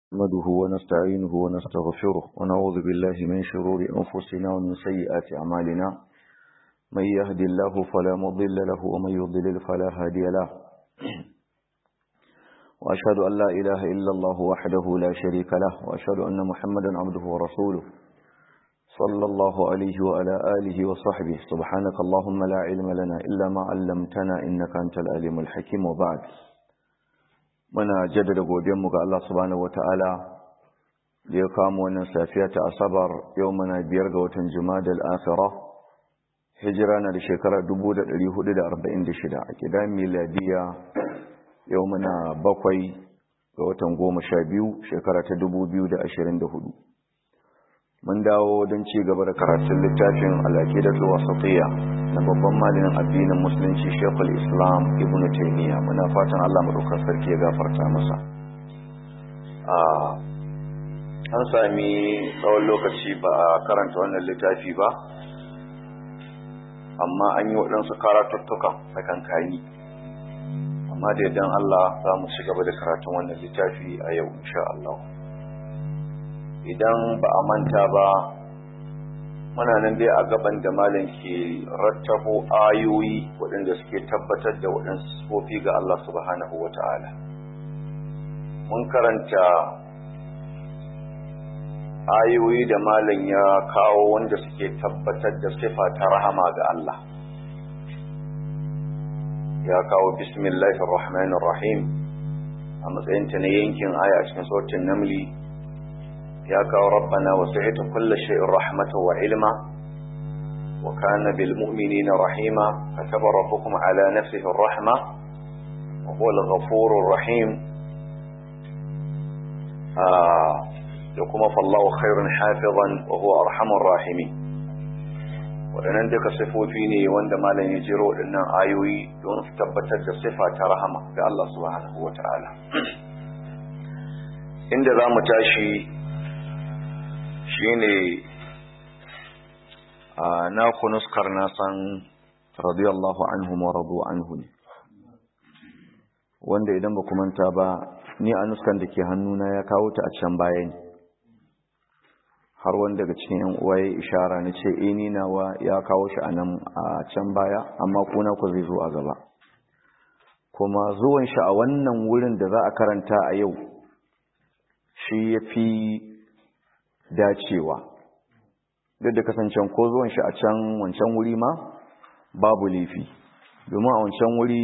نحمده ونستعينه ونستغفره ونعوذ بالله من شرور أنفسنا ومن سيئات أعمالنا من يهدي الله فلا مضل له ومن يضلل فلا هادي له وأشهد أن لا إله إلا الله وحده لا شريك له وأشهد أن محمدا عبده ورسوله صلى الله عليه وعلى آله وصحبه سبحانك اللهم لا علم لنا إلا ما علمتنا إنك أنت العليم الحكيم وبعد muna jaddada godiyanmu ga Allah subhanahu wataala da ya kamo wannan safiya ta asabar yau muna biyar ga watan jumadal akhirah hijira na da shekara 1446 a kidan miladiya yau muna bakwai ga watan goma sha biyu shekara ta 2024 mun dawo don ci gaba da karatun littafin al'aqidatul wasatiyya na babban malamin addinin musulunci Sheikhul Islam Ibn Taymiyyah muna fatan Allah madaukakin sarki ya gafarta masa an sami tsawon lokaci ba a karanta wannan littafi ba amma an yi waɗansu karatuttukan tsakankani amma da idan Allah za mu ci gaba da karatun wannan littafi a yau insha Allah idan ba a manta ba muna nan dai a gaban da malam ke rattabo ayoyi waɗanda suke tabbatar da waɗansu sifofi ga Allah subhanahu wa ta'ala mun karanta ayoyi da malam ya kawo wanda suke tabbatar da sifa ta rahama ga Allah ya kawo bismillahir rahmanir rahim a matsayinta na yankin aya a cikin sautin namli يا ربنا وسعت كل شيء رحمة وعلما وكان بالمؤمنين رحيما كتب ربكم على نفسه الرحمة وهو الغفور الرحيم آه لكم فالله خير حافظا وهو أرحم الراحمين waɗannan duka sifofi ne wanda malam ya jiro waɗannan ayoyi don su tabbatar da sifa ta rahama ga Allah subhanahu wa ta'ala inda za mu tashi shine na kunuskar na san radiyallahu anhu wa radu anhu ne wanda idan ba manta ba ni a nuskan da ke hannuna ya kawo ta a can baya ne har wanda daga cikin yan uwa ya ishara na ce eh ni nawa ya kawo shi a nan a can baya amma kuna ku zai zo a gaba kuma zuwan shi a wannan wurin da za a karanta a yau shi ya fi dacewa duk da kasancen ko zuwan shi a can wancan wuri ma babu laifi domin a wancan wuri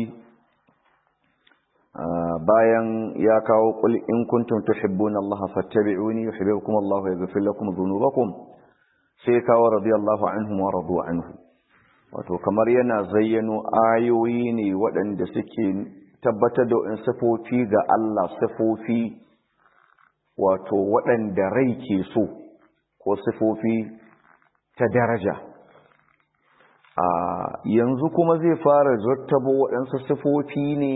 bayan ya kawo qul in kuntum tuhibbuna Allah fattabi'uni yuhibbukum Allah wa yaghfir lakum dhunubakum sai kawo radiyallahu anhum wa radu anhu wato kamar yana zayyano ayoyi ne waɗanda suke tabbatar da in sifofi ga Allah sifofi wato waɗanda rai ke so ko sifofi ta daraja a yanzu kuma zai fara zattabo waɗansu sifofi ne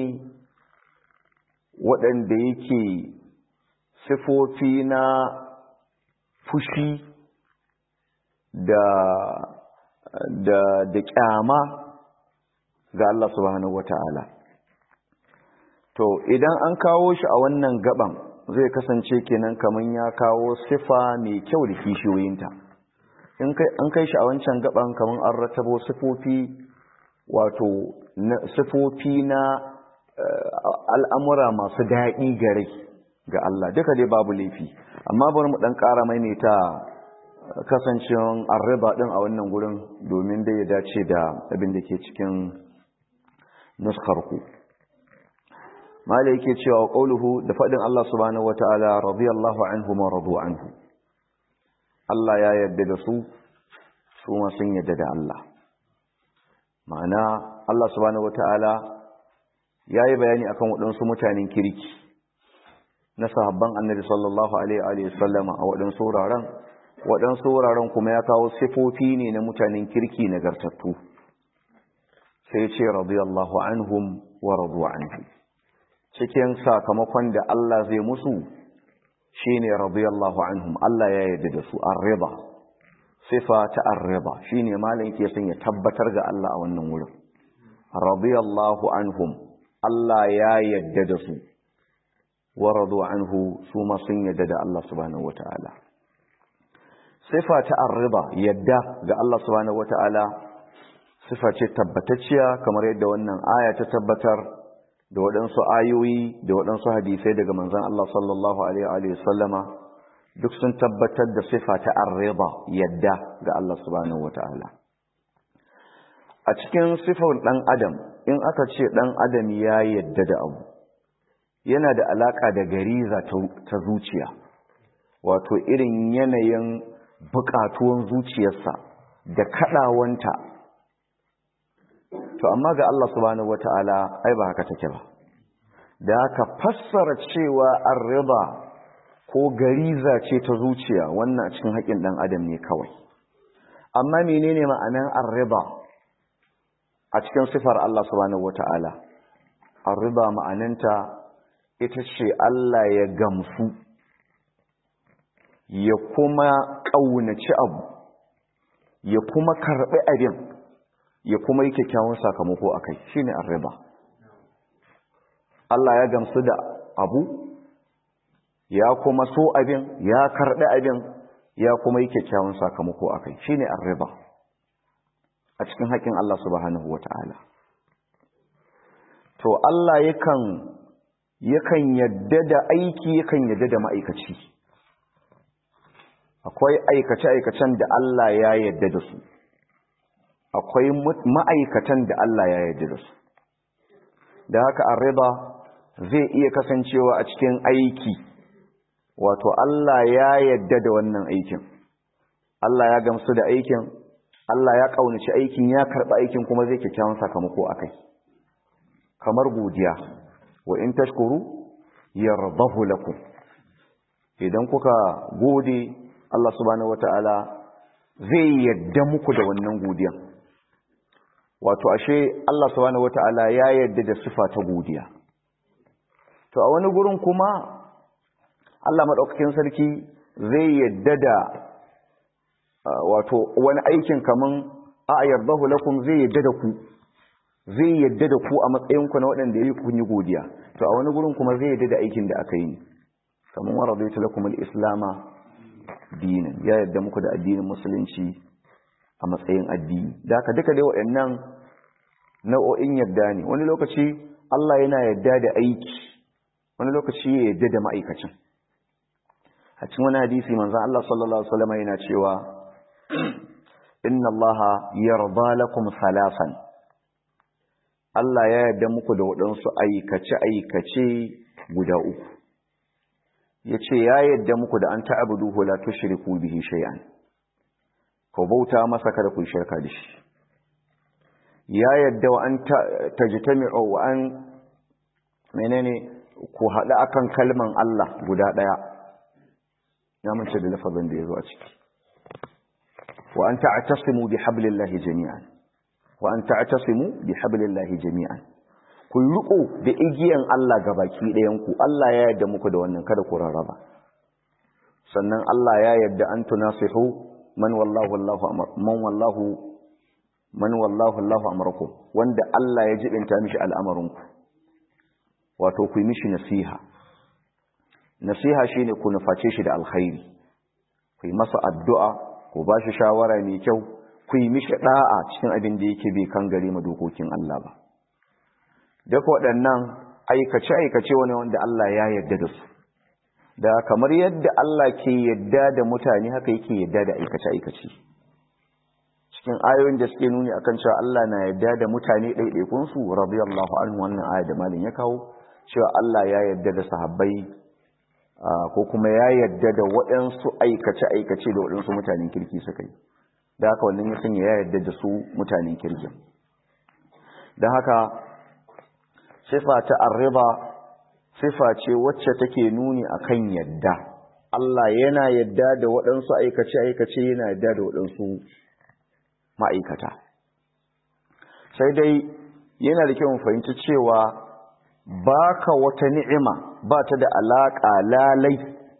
waɗanda yake sifofi na fushi da da da kyama ga Allah subhanahu wata'ala to idan an kawo shi a wannan gaban zai kasance kenan kaman ya kawo sifa mai kyau da kishiyoyinta in an kai shi a wancan gaban kaman an ratabo sifofi wato sifofi na al'amura masu daɗi gare ga Allah duka dai babu laifi amma bari mu ɗan ƙara maimaita kasancewan arriba ɗin a wannan gurin domin dai ya dace da abin da ke cikin nuskarku mala yake cewa qauluhu da fadin Allah subhanahu wataala radiyallahu anhu ma radu anhu Allah ya yarda da su su ma sun yarda da Allah ma'ana Allah subhanahu wataala yayi bayani akan waɗansu mutanen kirki na sahabban Annabi sallallahu alaihi wa sallama a waɗansu wuraren waɗansu wuraren kuma ya kawo sifofi ne na mutanen kirki nagartattu sai ce radiyallahu anhum wa radu anhu cikin sakamakon da Allah zai musu shine radiyallahu anhum Allah ya yarda da su ar-rida sifa ta ar-rida shine malam yake son ya tabbatar ga Allah a wannan wurin radiyallahu anhum Allah ya yarda da su wa radu anhu su ma sun yadda da Allah subhanahu wata'ala sifa ta arriba yadda ga Allah subhanahu wata'ala sifa ce tabbatacciya kamar yadda wannan aya ta tabbatar da waɗansu ayoyi da waɗansu hadisai daga manzon Allah sallallahu alaihi wa sallama duk sun tabbatar da sifa ta arriba yadda ga Allah subhanahu wata'ala a cikin sifar ɗan adam in aka ce ɗan adam ya yadda da abu yana da alaƙa da gariza ta zuciya wato irin yanayin buƙatuwan zuciyarsa da kaɗawanta to amma ga Allah subhanahu wata'ala ai ba haka take ba da haka fassara cewa arriba ko gariza ce ta zuciya wannan a cikin haƙin ɗan adam ne kawai amma menene ma'anan arriba a cikin sifar Allah subhanahu wata'ala arriba ma'ananta ita ce Allah ya gamsu ya kuma ƙaunaci abu ya kuma karɓi abin ya kuma yi kyakkyawan sakamako a kai shi ne arriba Allah ya gamsu da abu ya kuma so abin ya karɓi abin ya kuma yi kyakkyawan sakamako a kai shi ne arriba a cikin haƙin Allah subhanahu wa ta'ala to Allah yakan yakan yadda da aiki yakan yadda da ma'aikaci akwai aikace-aikacen da Allah ya yadda da su akwai ma'aikatan da Allah ya yadda da su da haka arriba zai iya kasancewa a cikin aiki wato Allah ya yadda da wannan aikin Allah ya gamsu da aikin Allah ya kaunaci aikin ya karɓi aikin kuma zai kyakkyawan sakamako a kai kamar godiya wa in tashkuru yardahu lakum idan kuka gode Allah subhanahu wataala zai yadda muku da wannan godiyan wato ashe Allah subhanahu wataala ya yadda da sifa ta godiya to a wani gurin kuma Allah madaukakin sarki zai yadda da wato wani aikin kaman a yardahu lakum zai yadda da ku zai yadda da ku a matsayinku na waɗanda ya yi kun yi godiya to a wani gurin kuma zai yadda da aikin da aka yi kamar wa radaitu lakum al-islama dinan ya yadda muku da addinin musulunci a matsayin addini da haka duka dai waɗannan nau'o'in yadda ne wani lokaci Allah yana yadda da aiki wani lokaci ya yadda da ma'aikacin a cikin wani hadisi manzon Allah sallallahu alaihi wasallam yana cewa inna Allah yarda lakum salasan Allah ya yarda muku da waɗansu aikace-aikace guda uku. Ya ce, Ya yarda muku da an ta'abudu hula ta shiriku bihi shay'an, ku bauta masa kada ku shirka da shi. Ya yarda wa an tajitami'o wa an menene ku haɗa akan kalman Allah guda ɗaya. Ya mace da lafazin da ya zo a ciki. Wa an ta'atasimu bi hablillahi jami'an. wa an ta'tasimu bi hablillahi jami'an ku riko da igiyan Allah gabaki ɗayan ku Allah ya yarda muku da wannan kada ku rarraba sannan Allah ya yarda an tunasihu man wallahu Allahu amr man wallahu man wallahu Allahu amrakum wanda Allah ya jibinta mishi al'amarin ku wato ku yi mishi nasiha nasiha shine ku nuface shi da alkhairi ku yi masa addu'a ku ba shi shawara mai kyau ku yi mishi ɗa'a cikin abin da yake bai kan gare ma dokokin Allah ba. Duk waɗannan aikace-aikace wani wanda Allah ya yarda da su. Da kamar yadda Allah ke yarda da mutane haka yake yarda da aikace-aikace. Cikin ayoyin da suke nuni akan cewa Allah na yarda da mutane ɗaiɗaikunsu, radiyallahu anhu wannan aya da malin ya kawo, cewa Allah ya yarda da sahabbai ko kuma ya yarda da waɗansu aikace-aikace da waɗansu mutanen kirki suka yi. da haka wannan ya sanya ya yarda da su mutanen kirkin don haka sifa ta arriba sifa ce wacce take nuni akan yadda Allah yana yadda da waɗansu aikace-aikace yana yadda da waɗansu ma'aikata sai dai yana da kyau fahimci cewa baka wata ni'ima ba ta da alaƙa lalai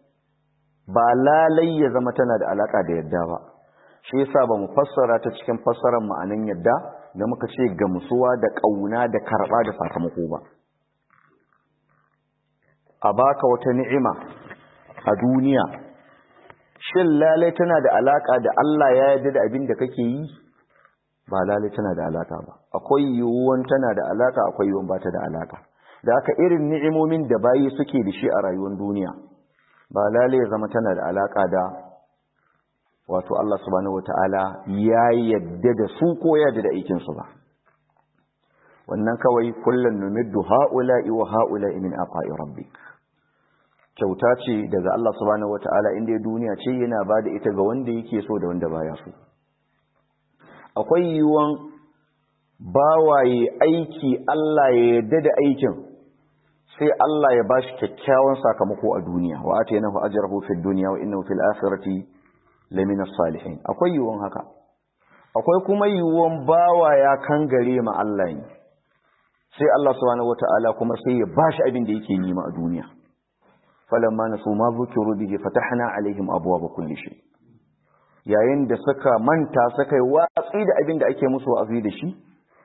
ba lalai ya zama tana da alaƙa da yadda ba shi yasa ba mu fassara ta cikin fassarar ma'anan yadda da muka ce gamsuwa da ƙauna da karɓa da sakamako ba a baka wata ni'ima a duniya shin lalai tana da alaka da Allah ya yarda da abin da kake yi ba lalai tana da alaka ba akwai yiwuwan tana da alaka akwai yiwuwan ba ta da alaka da aka irin ni'imomin da bayi suke da shi a rayuwar duniya ba lalai ya zama tana da alaka da wato Allah subhanahu wata'ala ya yadda da su ko ya da aikin su ba wannan kawai kullun numiddu ha'ula'i wa ha'ula'i min aqa'i rabbik kyauta ce daga Allah subhanahu wata'ala inda duniya ce yana bada ita ga wanda yake so da wanda baya so akwai yiwuwan bawaye aiki Allah ya yarda da aikin sai Allah ya bashi kyakkyawan sakamako a duniya wa ataynahu ajrahu fid dunya wa innahu fil akhirati lamina salihin akwai yiwuwan haka akwai kuma yiwuwan bawa ya kangare ma Allah ne sai Allah subhanahu wataala kuma sai ya bashi abin da yake nima a duniya falamma nasu ma zukiru bihi fatahna alaihim abwaaba kulli shay yayin da suka manta suka yi watsi da abin da ake musu wa'azi da shi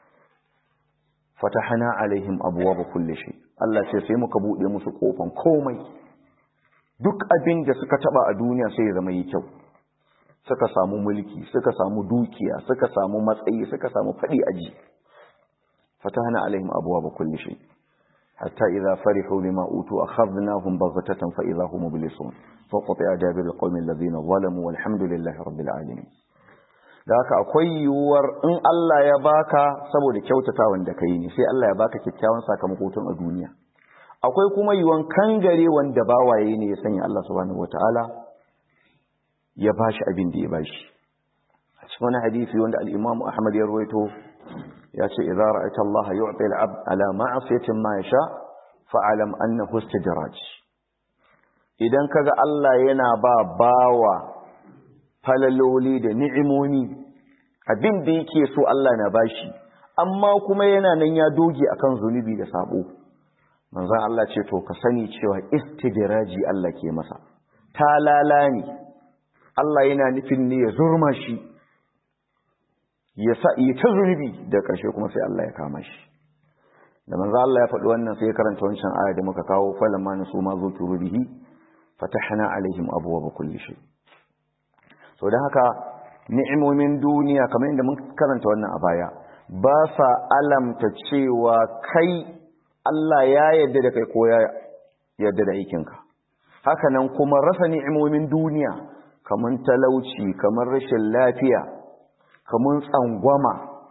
fatahna alaihim abwaaba kulli shay Allah ce sai muka bude musu kofan komai duk abin da suka taba a duniya sai ya zama yi kyau suka samu mulki suka samu dukiya suka samu matsayi suka samu fadi aji fatahna alaihim abwaaba kulli shay hatta idza farihu bima utu akhadnahum baghtatan fa idza hum mublisun faqata dabir alqawmi alladhina zalamu walhamdulillahi rabbil alamin da haka akwai yiwuwar in Allah ya baka saboda kyautatawan da kai ne sai Allah ya baka kyakkyawan sakamako tun a duniya akwai kuma yiwuwan kangare wanda bawaye ne ya sanya Allah subhanahu wataala ya bashi abin da ya bashi a cikin wani hadisi wanda al-Imam Ahmad ya rawaito ya ce idza ra'aita Allah yu'ti al-'abd ala ma'siyatin ma yasha fa'alam annahu istidraj idan kaga Allah yana ba bawa falaloli da ni'imomi abin da yake so Allah na bashi amma kuma yana nan ya doge akan zunubi da sabo manzon Allah ce to ka sani cewa istidraji Allah ke masa talala ne Allah yana nufin ne ya zurma shi ya sa yi ta zunubi da ƙarshe kuma sai Allah ya kama shi da manzo Allah ya faɗi wannan sai ya karanta wancan aya da muka kawo falamma nasu ma zukuru bihi fatahna alaihim abwaaba kulli shay so dan haka ni'imomin duniya kamar inda mun karanta wannan a baya ba sa alamta cewa kai Allah ya yarda da kai ko ya yarda da aikinka haka nan kuma rasa ni'imomin duniya kamar talauci kamar rashin lafiya kamar tsangwama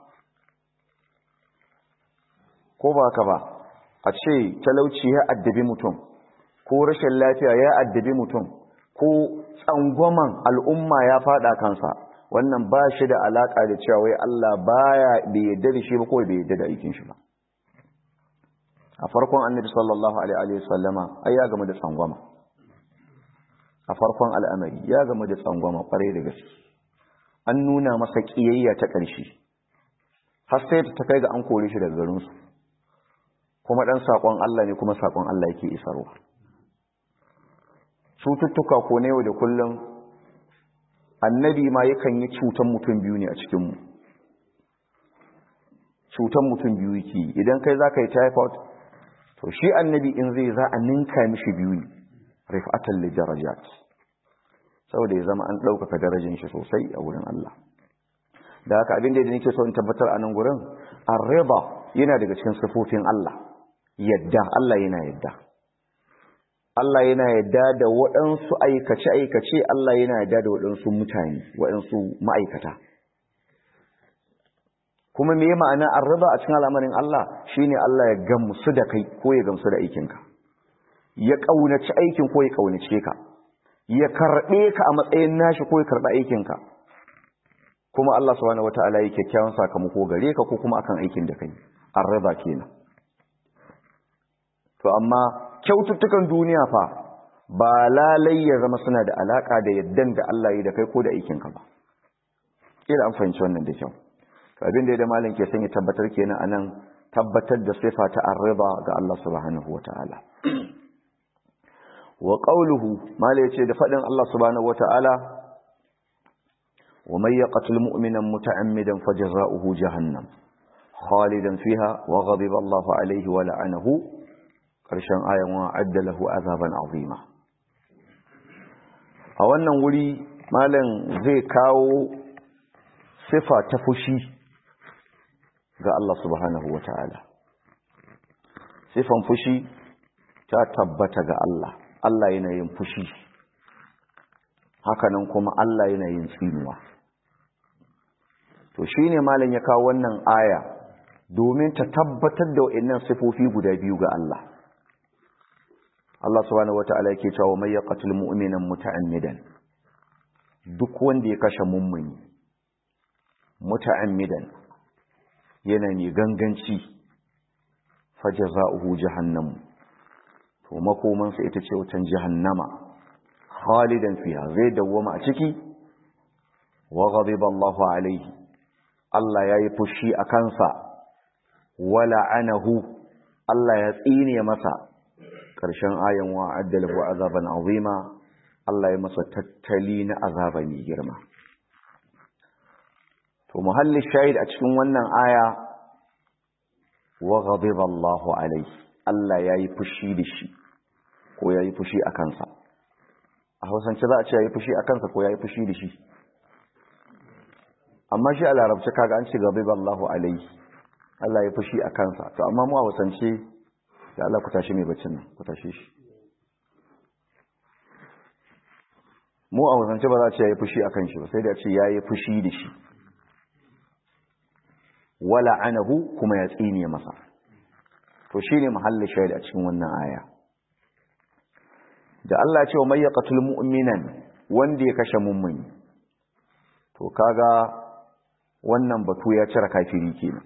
ko ba ka ba a ce talauci ya addabi mutum ko rashin lafiya ya addabi mutum ko tsangwaman al'umma ya fada kansa wannan ba shi da alaka da cewa wai Allah baya bai yadda da shi ba ko bai yadda da aikin shi ba a farkon annabi sallallahu alaihi wasallama ai ya gama da tsangwama a farkon al'amari ya gama da tsangwama kwarai da gaske an nuna masa ƙiyayya ta ƙarshe har sai ta kai ga an kore shi daga garinsu kuma ɗan saƙon Allah ne kuma saƙon Allah yake isarwa cututtuka ko na yau da kullum annabi ma yakan yi cutan mutum biyu ne a cikinmu cutan mutum biyu yake idan kai za ka yi typhoid to shi annabi in zai za a ninka mishi biyu ne rif'atan li darajat saboda ya zama an ɗaukaka darajin shi sosai a wurin Allah da haka abin da nake so in tabbatar a nan gurin arriba yana daga cikin sifofin Allah yadda Allah yana yadda Allah yana yadda da waɗansu aikace-aikace Allah yana yadda da waɗansu mutane waɗansu ma'aikata kuma me ma'ana arriba a cikin al'amarin Allah shine Allah ya gamsu da kai ko ya gamsu da aikinka ya ƙaunaci aikin ko ya ƙaunace ka ya karɓe ka a matsayin nashi ko ya karɓi aikinka kuma Allah subhanahu wataala yake kyakkyawan sakamako gare ka ko kuma akan aikin da kai arriba kenan to amma kyaututtukan duniya fa ba lalai ya zama suna da alaka da yaddan da Allah yi da kai ko da aikinka ba kila an fahimci wannan da kyau to abin da da malam ke son ya tabbatar kenan anan tabbatar da sifa ta arriba ga Allah subhanahu wataala wa qawluhu mala yace da fadin Allah subhanahu wataala wa may yaqtul mu'mina muta'ammidan fajza'uhu jahannam khalidan fiha wa ghadiba Allahu alayhi wa la'anahu ƙarshen ayan wa addalahu azaban azima a wannan wuri malam zai kawo sifa ta fushi ga Allah subhanahu wa ta'ala sifan fushi ta tabbata ga Allah Allah yana yin fushi hakanan kuma Allah yana yin tsinuwa to shine malam ya kawo wannan aya domin ta tabbatar da wa'annan sifofi guda biyu ga Allah Allah subhanahu wata'ala yake cewa may yaqtul mu'mina muta'ammidan duk wanda ya kashe mummuni muta'ammidan yana ne ganganci fajaza'uhu jahannam to makomansa ita ce wutan jahannama khalidan fiha zai dawwama a ciki wa ghadiba Allahu alayhi Allah yayi fushi a kansa wala anahu Allah ya tsine masa karshen ayan wa addalahu azaban azima Allah ya masa tattali na azaba mai girma to muhalli shahid a cikin wannan aya wa ghadiba Allahu alayhi Allah yayi fushi da shi ko yayi fushi a kansa a Hausance za a ce yayi fushi a kansa ko yayi fushi da shi amma shi a larabci kaga an ce ghadiba Allahu alayhi Allah ya fushi a kansa to amma mu a Hausance da Allah ku tashi mai baccin nan ku tashi shi mu a Hausance ba za a ce yayi fushi a kan shi ba sai da a ce yayi fushi da shi wala anahu kuma ya tsine masa to shine mahallin shahid a cikin wannan aya da Allah ya ce wa may yaqtul mu'minan wanda ya kashe mummuni to kaga wannan batu ya cire kafiri kenan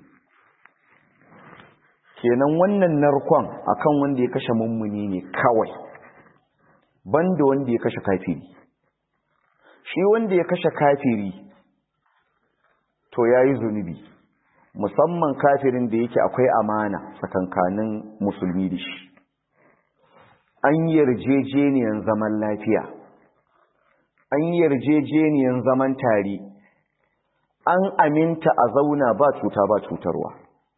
kenan wannan narkon akan wanda ya kashe mummuni ne kawai banda wanda ya kashe kafiri shi wanda ya kashe kafiri to yayi zunubi musamman kafirin da yake akwai amana tsakankanin musulmi da shi an yarjejeniyan zaman lafiya an yarjejeniyan zaman tare an aminta a zauna ba cuta ba cutarwa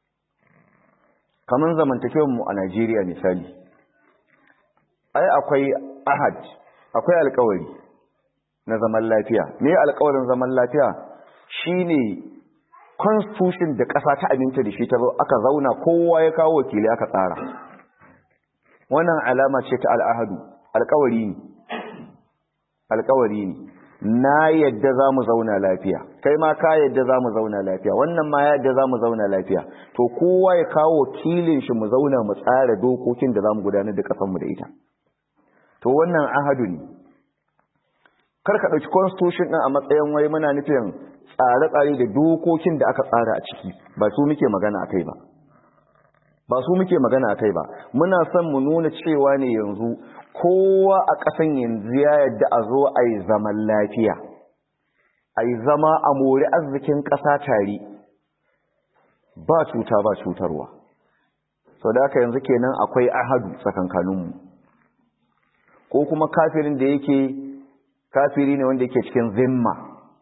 kamar zamantakewar mu a Najeriya misali ai akwai ahad akwai alkawari na zaman lafiya me alkawarin zaman lafiya shine constitution da ƙasa ta aminta da shi ta aka zauna kowa ya kawo wakili aka tsara wannan alama ce ta al'ahadu alƙawari ne alƙawari ne na yadda za mu zauna lafiya kai ma ka yadda za mu zauna lafiya wannan ma yadda za mu zauna lafiya to kowa ya kawo wakilin shi mu zauna mu tsara dokokin da za mu gudanar da ƙasanmu da ita to wannan ahadu ne kar ka ɗauki constitution ɗin a matsayin wai muna nufin tsare-tsare da dokokin da aka tsara a ciki ba su muke magana a kai ba ba su muke magana a kai ba muna son mu nuna cewa ne yanzu kowa a ƙasan yanzu ya yadda a zo a yi zaman lafiya a yi zama a mori arzikin ƙasa tare ba cuta ba cutarwa sau da aka yanzu kenan akwai ahadu tsakankaninmu ko kuma kafirin da yake kafiri ne wanda yake cikin zimma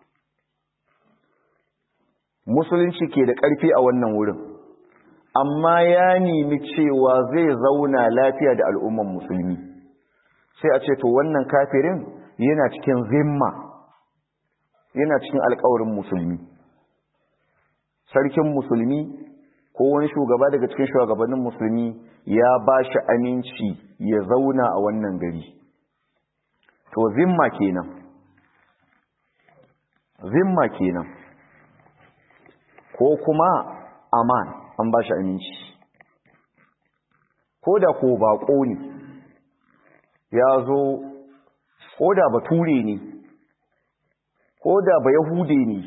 musulunci ke da ƙarfi a wannan wurin amma ya nemi cewa zai zauna lafiya da al'umman musulmi sai a ce to wannan kafirin yana cikin zimma yana cikin alƙawarin musulmi sarkin musulmi ko wani shugaba daga cikin shugabannin musulmi ya ba shi aminci ya zauna a wannan gari to zimma kenan zimma kenan ko kuma aman an ba shi aminci ko da ko baƙo ne ya zo ko da bature ne ko da ba yahude ne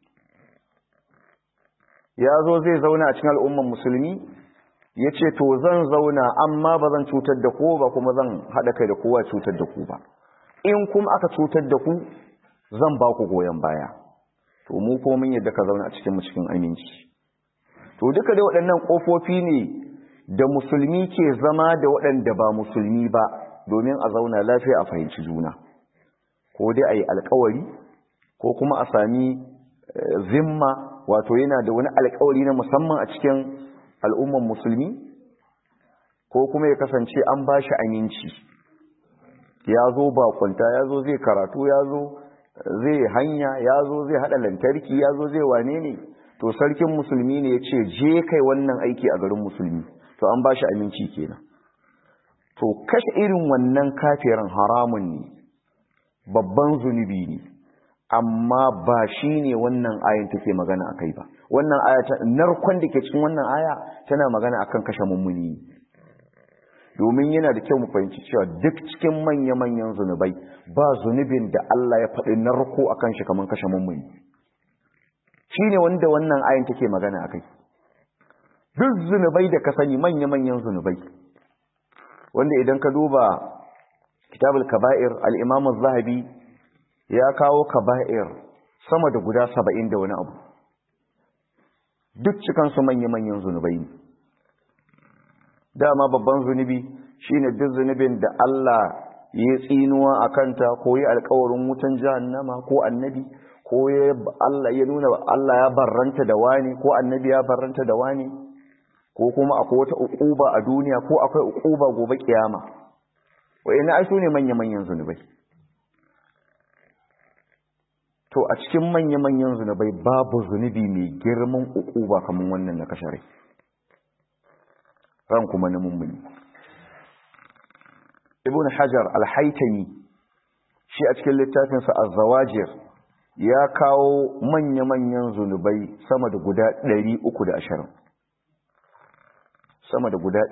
ya zo zai zauna a cikin al'umman musulmi ya ce to zan zauna amma ba zan cutar da ko ba kuma zan haɗa kai da kowa cutar da ku ba in kuma aka cutar da ku zan ba ku goyon baya to mu ko mun yadda ka zauna a cikin mu cikin aminci to duka dai waɗannan ƙofofi ne da musulmi ke zama da waɗanda ba musulmi ba domin a zauna lafiya a fahimci juna ko dai a yi alkawari ko kuma a sami zimma wato yana da wani alkawari na musamman a cikin al'umman musulmi ko kuma ya kasance an ba shi aminci ya zo bakunta ya zo zai karatu ya zo zai hanya ya zo zai hada lantarki ya zo zai wane ne to sarkin musulmi ne ya ce je kai wannan aiki a garin musulmi to an ba shi aminci kenan to kashe irin wannan kafirin haramun ne babban zunubi ne amma ba shi ne wannan ayin take magana a kai ba wannan aya ta narkon da ke cikin wannan aya tana magana akan kashe mummuni domin yana da kyau mu fahimci cewa duk cikin manya-manyan zunubai ba zunubin da Allah ya faɗi narko akan shi kamar kashe mummuni shi ne wanda wannan ayin take magana a kai duk zunubai da ka sani manya-manyan zunubai wanda idan ka duba kitabul kaba'ir al-imam zahabi ya kawo kaba'ir sama da guda saba'in da wani abu duk cikansu manya-manyan zunubai ne dama babban zunubi shine duk zunubin da Allah ya tsinuwa a kanta ko yi alkawarin wutan jahannama ko annabi ko ya Allah ya nuna Allah ya barranta da wani ko annabi ya barranta da wani ko kuma akwai wata uquba a duniya ko akwai uquba gobe kiyama wa'ina ai sune manya-manyan zunubai to a cikin manya-manyan zunubai babu zunubi mai girman uquba kamar wannan na kashare ran kuma na mummuni ibn hajar al-haytami shi a cikin littafinsa az-zawajir ya kawo manya-manyan zunubai sama da guda 320 sama da guda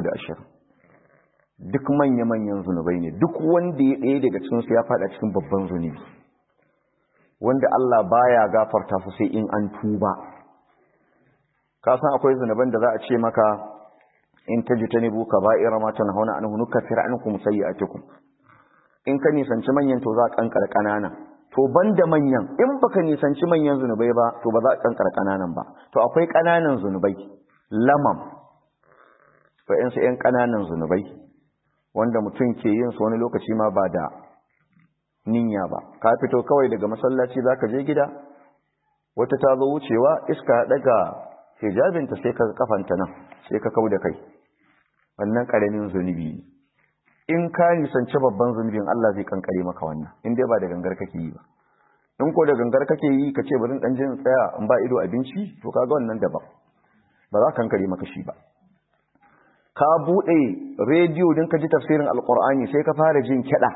320 duk manya-manyan zunubai ne duk wanda ya ɗaya daga cikinsu ya faɗa cikin babban zunubi wanda Allah baya gafarta su sai in an tuba ka san akwai zunuban da za a ce maka in tajtanibu kaba'ira ma tanhauna anhu nukaffir ankum sayi'atikum in ka nisanci manyan to za a kankar kanana to banda manyan in baka nisanci manyan zunubai ba to ba za a kankar kananan ba to akwai kananan zunubai lamam to yan su yan kananan zunubai wanda mutum ke yin su wani lokaci ma ba da ninya ba ka fito kawai daga masallaci zaka je gida wata ta zo wucewa iska daga hijabinta sai ka kafanta nan sai ka kauda kai wannan karamin zunubi ne in ka nisanci babban zunubin Allah zai kankare maka wannan in dai ba da gangar kake yi ba in ko da gangar kake yi ka ce bari dan jin tsaya in ba ido abinci to kaga wannan daban ba za ka kankare maka shi ba ka bude rediyo din ka ji tafsirin alqur'ani sai ka fara jin kiɗa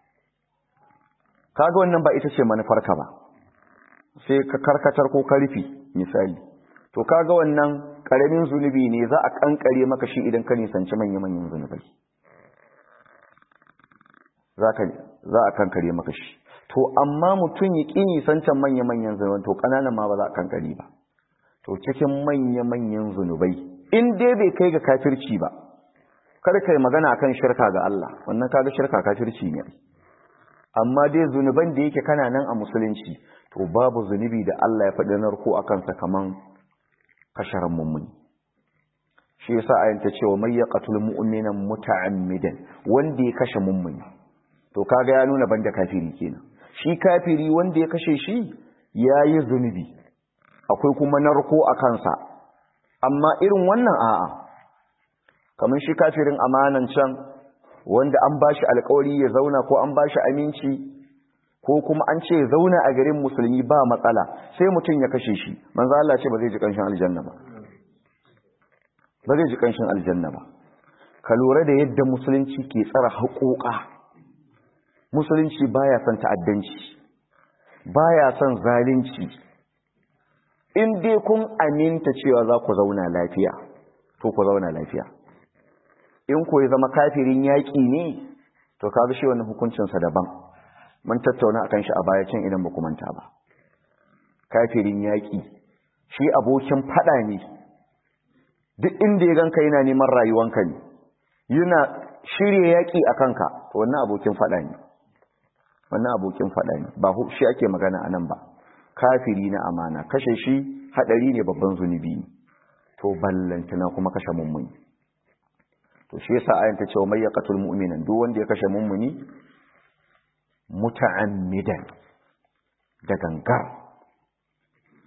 kaga wannan ba ita ce manufarka ba sai ka karkatar ko karfi misali to kaga wannan karamin zunubi ne za a kankare maka shi idan ka nisanci manya-manyan zunubai za a kankare maka shi to amma mutum ya ƙi nisancan manya-manyan zunubai to ƙananan ma ba za a kankare ba to cikin manya-manyan zunubai in dai bai kai ga kafirci ba kar ka yi magana akan shirka ga Allah wannan kaga shirka kafirci ne amma dai zunuban da yake kana nan a musulunci to babu zunubi da Allah ya faɗi narko a kansa kaman kasharan mummuni shi yasa ayanta cewa may yaqtul mu'mina muta'ammidan wanda ya kashe mummuni to kaga ya nuna banda kafiri kenan shi kafiri wanda ya kashe shi yayi zunubi akwai kuma narko a kansa amma irin wannan a'a kamar shi kafirin amanan can wanda an bashi alƙawari ya zauna ko an bashi aminci ko kuma an ce zauna a garin musulmi ba matsala sai mutum ya kashe shi manzo Allah ce ba zai ji kanshin aljanna ba ba zai ji kanshin aljanna ba ka lura da yadda musulunci ke tsara haƙoƙa musulunci baya son ta'addanci baya son zalunci in dai kun aminta cewa za ku zauna lafiya to ku zauna lafiya in ku ya zama kafirin yaƙi ne to kaga shi wannan hukuncinsa daban mun tattauna akan shi a baya can idan ba manta ba kafirin yaƙi shi abokin fada ne duk inda ya ganka yana neman rayuwanka ne yana shirye yaƙi a kanka to wannan abokin fada ne wannan abokin fada ne ba shi ake magana anan ba kafiri na amana kashe shi hadari ne babban zunubi ne to ballantana kuma kashe mummuni to shi yasa ayan ta ce mai yaqatul mu'minan duk wanda ya kashe mummuni muta'ammidan da gangar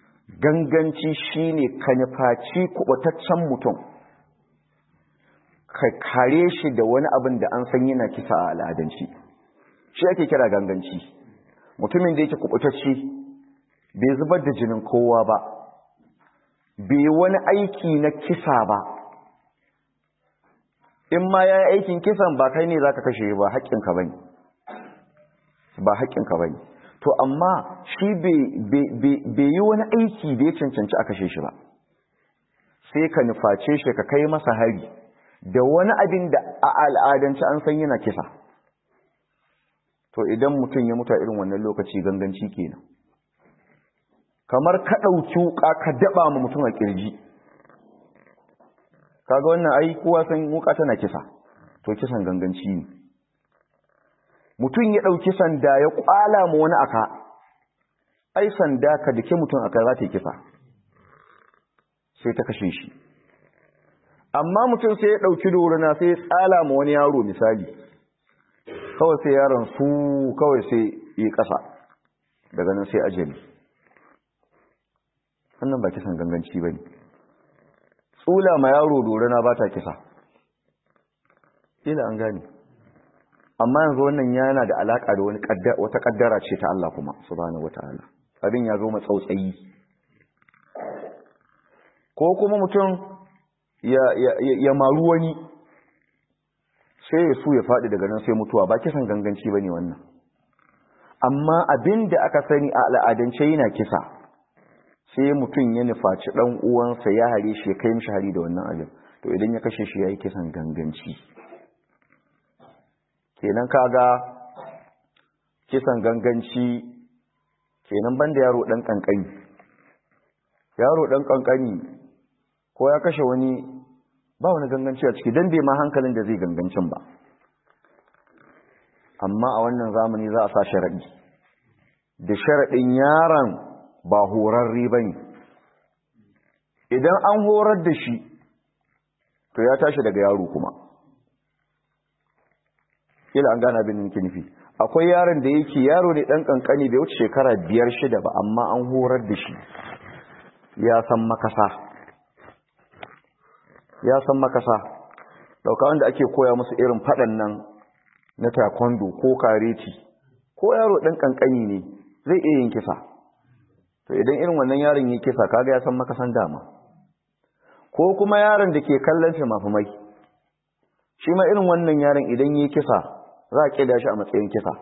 ganganci shine ka nufaci kubataccen mutum ka kare shi da wani abin da an san yana kisa a al'adanci shi ake kira ganganci mutumin da yake kubutacce bai zubar da jinin kowa ba bai wani aiki na kisa ba in ma ya yi aikin kisan ba kai ne za ka kashe ba haƙƙinka ba ne ba haƙƙinka ba ne to amma shi bai yi wani aiki da ya cancanci a kashe shi ba sai ka nuface shi ka kai masa hari da wani abin da a al'adance an san yana kisa to idan mutum ya mutu a irin wannan lokaci ganganci kenan kamar ka ɗauki wuƙa ka daɓa ma mutum a ƙirji kaga wannan ai kowa san wuƙa tana kisa to kisan ganganci ne mutum ya ɗauki sanda ya ƙwala ma wani aka ai sanda ka dake mutum aka za ta yi kisa sai ta kashe shi amma mutum sai ya ɗauki doruna sai ya tsala ma wani yaro misali kawai sai yaron su kawai sai yi ƙasa daga nan sai ajali wannan ba kisan ganganci ba ne tsula ma yaro doruna ba ta kisa ila an gane amma yanzu wannan yana da alaƙa da wata ƙaddara ce ta Allah kuma subhanahu wataala abin ya zo matsautsayi ko kuma mutum ya maru wani sai ya su ya faɗi daga nan sai mutuwa ba kisan ganganci ba ne wannan amma abin da aka sani a al'adance yana kisa sai mutum ya nufaci ɗan uwansa ya hare shi ya kai mishi hari da wannan abin to idan ya kashe shi ya yi kisan ganganci kenan kaga kisan ganganci kenan banda yaro ɗan ƙanƙani yaro ɗan ƙanƙani ko ya kashe wani ba wani ganganci a ciki don bai ma hankalin da zai gangancin ba amma a wannan zamani za a sa sharaɗi da sharaɗin yaron ba horarre ba ne idan an horar da shi to ya tashi daga yaro kuma kila an gana abin da nufi akwai yaron da yake yaro ne ɗan ƙanƙani bai wuce shekara biyar shida ba amma an horar da shi ya san makasa ya san makasa dauka wanda ake koya musu irin fadan nan na taekwondo ko kareti ko yaro dan kankani ne zai iya yin kisa to idan irin wannan yaron yake kisa kaga ya san makasan dama ko kuma yaron da ke kallon fimafimai shi ma irin wannan yaron idan yake kisa za a kida shi a matsayin kisa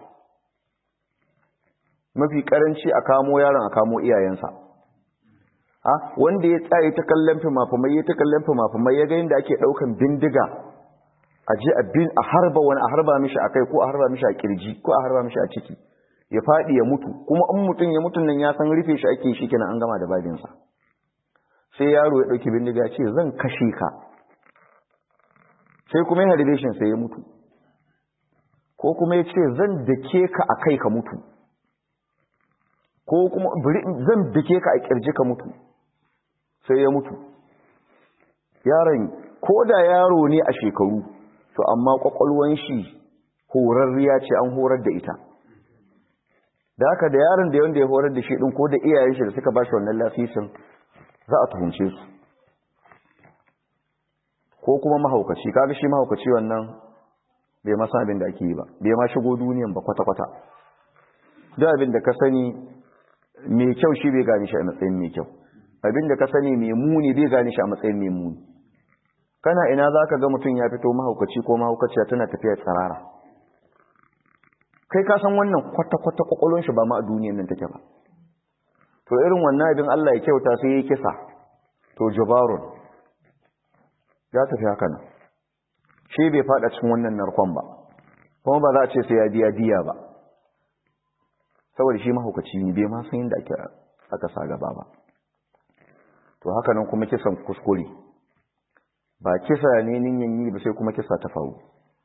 mafi karanci a kamo yaron a kamo iyayensa ha wanda ya tsaye ta kallon fimafimai ya ta kallon fimafimai ya ga yadda ake daukan bindiga a je a bin a harba wani a harba mishi a kai ko a harba mishi a kirji ko a harba mishi a ciki ya faɗi ya mutu kuma in mutum ya mutum nan ya san rufe shi ake shi kenan an gama da babinsa sai yaro ya ɗauki bindiga ce zan kashe ka sai kuma ya harbe shi sai ya mutu ko kuma ya ce zan dake ka a kai ka mutu ko kuma zan dake ka a kirji ka mutu sai ya mutu yaron ko da yaro ne a shekaru to amma kwakwalwan shi horarriya ce an horar da ita da haka da yaron da yanda ya horar da shi din ko da iyayen shi da suka ba shi wannan lasisin za a tuhunce su ko kuma mahaukaci kaga shi mahaukaci wannan bai masa abin da ake yi ba bai ma shigo duniyan ba kwata-kwata da abin da ka sani mai kyau shi bai gane shi a matsayin mai kyau abin da ka sani mai muni bai gane shi a matsayin mai muni kana ina za ka ga mutum ya fito mahaukaci ko mahaukaciya tana tafiya tsarara kai ka san wannan kwata-kwata kwakwalon shi ba ma a duniyan nan take ba to irin wannan abin Allah ya kyauta sai ya kisa to jabarun ya tafi haka nan shi bai fada cikin wannan narkon ba kuma ba za a ce sai ya biya diya ba saboda shi mahaukaci ne bai ma san yadda ake aka sa gaba ba to haka nan kuma kisan kuskure ba kisa ne ninyan yi ba sai kuma kisa ta faru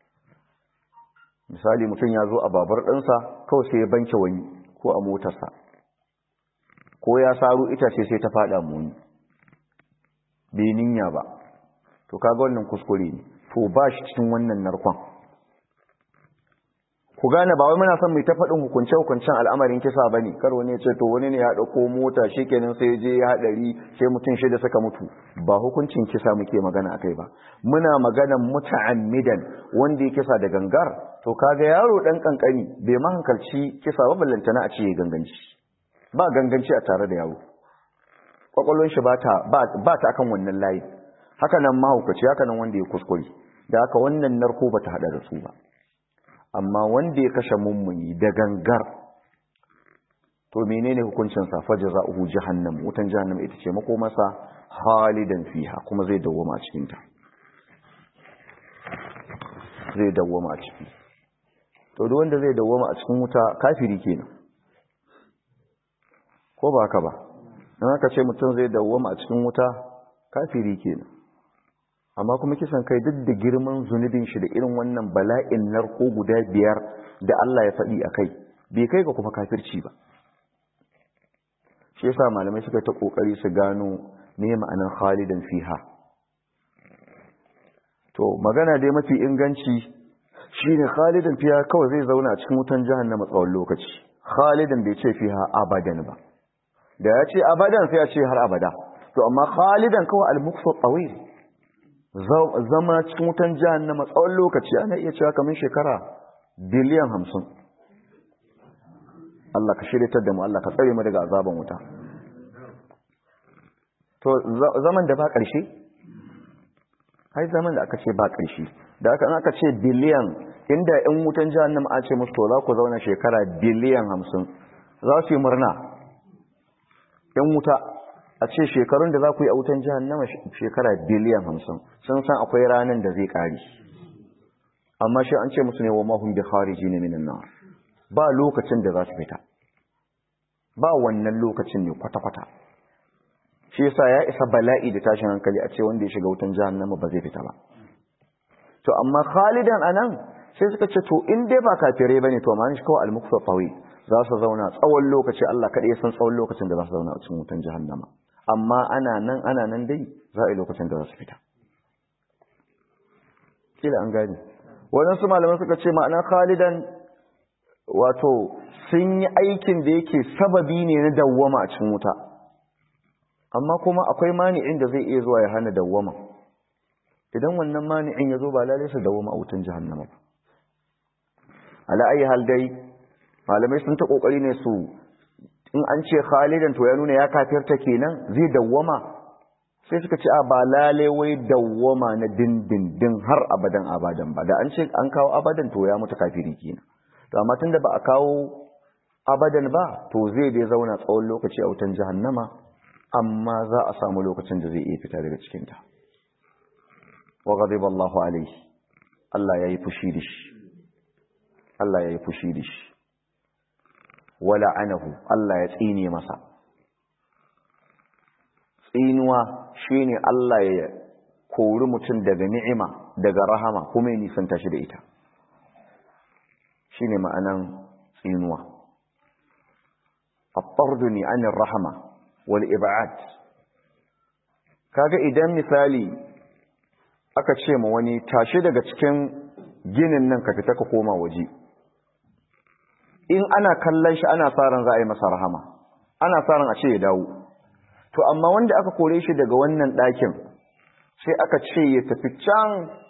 misali mutum ya zo a babar ɗansa kawai sai ya banke wani ko a motarsa ko ya saro itace sai ta faɗa muni bai ninya ba to kaga wannan kuskure ne to ba shi cikin wannan narkon ku gane ba wai muna son mu ta faɗin hukunce hukuncen al'amarin kisa bane kar wani ya ce to wani ne ya dauko mota shikenan sai ya je ya hadari sai mutum shida suka mutu ba hukuncin kisa muke magana akai ba muna maganan muta'ammidan wanda ya kisa da gangar to kaga yaro dan kankani bai ma hankalci kisa ba ballantana a ce ya ganganci ba ganganci a tare da yaro kwakwalwar shi ba ta ba ta akan wannan layi haka nan mahaukaci haka nan wanda ya kuskure da haka wannan narko ba ta hada da su ba amma wanda ya kashe mummuni da gangar to menene hukuncin sa fa jazaohu jahannam wutan jahannam ita ce makomarsa halidan fiha kuma zai dawwama a cikin ta zai dawwama a ciki to duk wanda zai dawwama a cikin wuta kafiri kenan ko ba haka ba dan haka ce mutum zai dawwama a cikin wuta kafiri kenan amma kuma kisan kai duk da girman zunubin shi da irin wannan bala'in narko guda biyar da Allah ya faɗi a kai bai kai ga kuma kafirci ba shi yasa malamai suka ta kokari su gano me ma'anar khalidan fiha to magana dai mafi inganci shine khalidan fiha kawai zai zauna a cikin wutan jahannama tsawon lokaci khalidan bai ce fiha abadan ba da ya ce abadan sai ya ce har abada to amma khalidan kawai al-muqsa tawil zama cikin wutan jahannama tsawon lokaci ana iya cewa kamar shekara biliyan hamsin Allah ka shirya da mu Allah ka tsare mu daga azaban wuta to zaman da ba ƙarshe hai zaman da aka ce ba ƙarshe da aka aka ce biliyan inda in wutan jahannama a ce musu to za ku zauna shekara biliyan hamsin za su yi murna yan wuta a ce shekarun da za ku yi a wutan jahannama shekara biliyan hamsin sun san akwai ranar da zai ƙari amma shi an ce musu ne wa mahun bi khariji ne minan nan ba lokacin da za su fita ba wannan lokacin ne kwata-kwata shi yasa ya isa bala'i da tashin hankali a ce wanda ya shiga wutan jahannama ba zai fita ba to amma khalidan anan sai suka ce to in dai ba kafirai bane to amma shi kawai al-mukfa tawi za su zauna tsawon lokaci Allah kaɗai ya san tsawon lokacin da za su zauna a cikin wutan jahannama amma ana nan ana nan dai za a yi lokacin da za su fita kila an gani waɗansu malaman suka ce ma'ana khalidan wato sun yi aikin da yake sababi ne na dawwama a cikin wuta amma kuma akwai mani'in da zai iya zuwa ya hana dawwama idan wannan mani'in ya zo ba lalai su dawwama a wutan jahannama ba ala ayi hal dai malamai sun ta kokari ne su in an ce khalidan to ya nuna ya kafirta kenan zai dawwama sai suka ce a ba lalai wai dawwama na dindindin har abadan abadan ba da an ce an kawo abadan to ya mutu kafiri kenan to amma tunda ba a kawo abadan ba to zai dai zauna tsawon lokaci a wutan jahannama amma za a samu lokacin da zai iya fita daga cikinta wa ghadiba Allahu alaihi Allah yayi fushi da shi Allah yayi fushi da shi wala anahu Allah ya tsine masa tsinuwa shine Allah ya kori mutum daga ni'ima daga rahama kuma ya nisanta shi da ita shine ma'anan tsinuwa at-tarduni 'anir rahama wal ib'ad kaga idan misali aka ce ma wani tashi daga cikin ginin nan ka fita ka koma waje in ana kallon shi ana sa ran za a yi masa rahama ana sa ran a ce ya dawo to amma wanda aka kore shi daga wannan ɗakin sai aka ce ya tafi can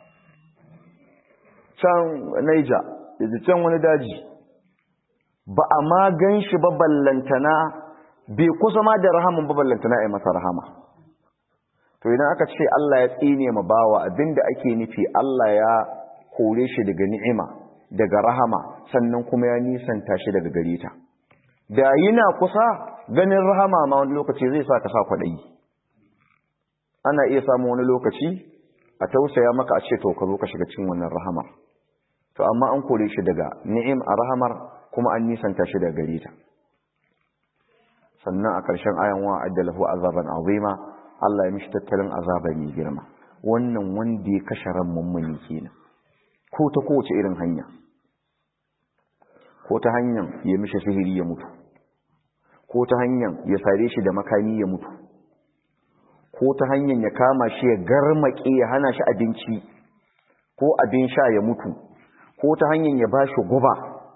can Naija ya ji can wani daji ba a ma gan shi ba ballantana bai kusa ma da rahaman ba ballantana ya masa rahama to idan aka ce Allah ya tsine ma bawa abinda ake nufi Allah ya kore shi daga ni'ima daga rahama sannan kuma ya nisanta shi daga gare ta da yana kusa ganin rahama ma wani lokaci zai sa ka sa kwaɗayi ana iya samun wani lokaci a tausaya maka a ce to ka zo ka shiga cikin wannan rahamar to amma an kore shi daga ni'im a rahamar kuma an nisanta shi daga gare ta sannan a ƙarshen ayan wa addalahu azaban azima Allah ya mishi tattalin azaba mai girma wannan wanda ya kashe ran mummuni kenan ko ta kowace irin hanya ko ta hanyar ya mishi sihiri ya mutu ko ta hanyar ya sare shi da makami ya mutu ko ta hanyar ya kama shi ya garmake ya hana shi abinci ko abin sha ya mutu ko ta hanyar ya bashi guba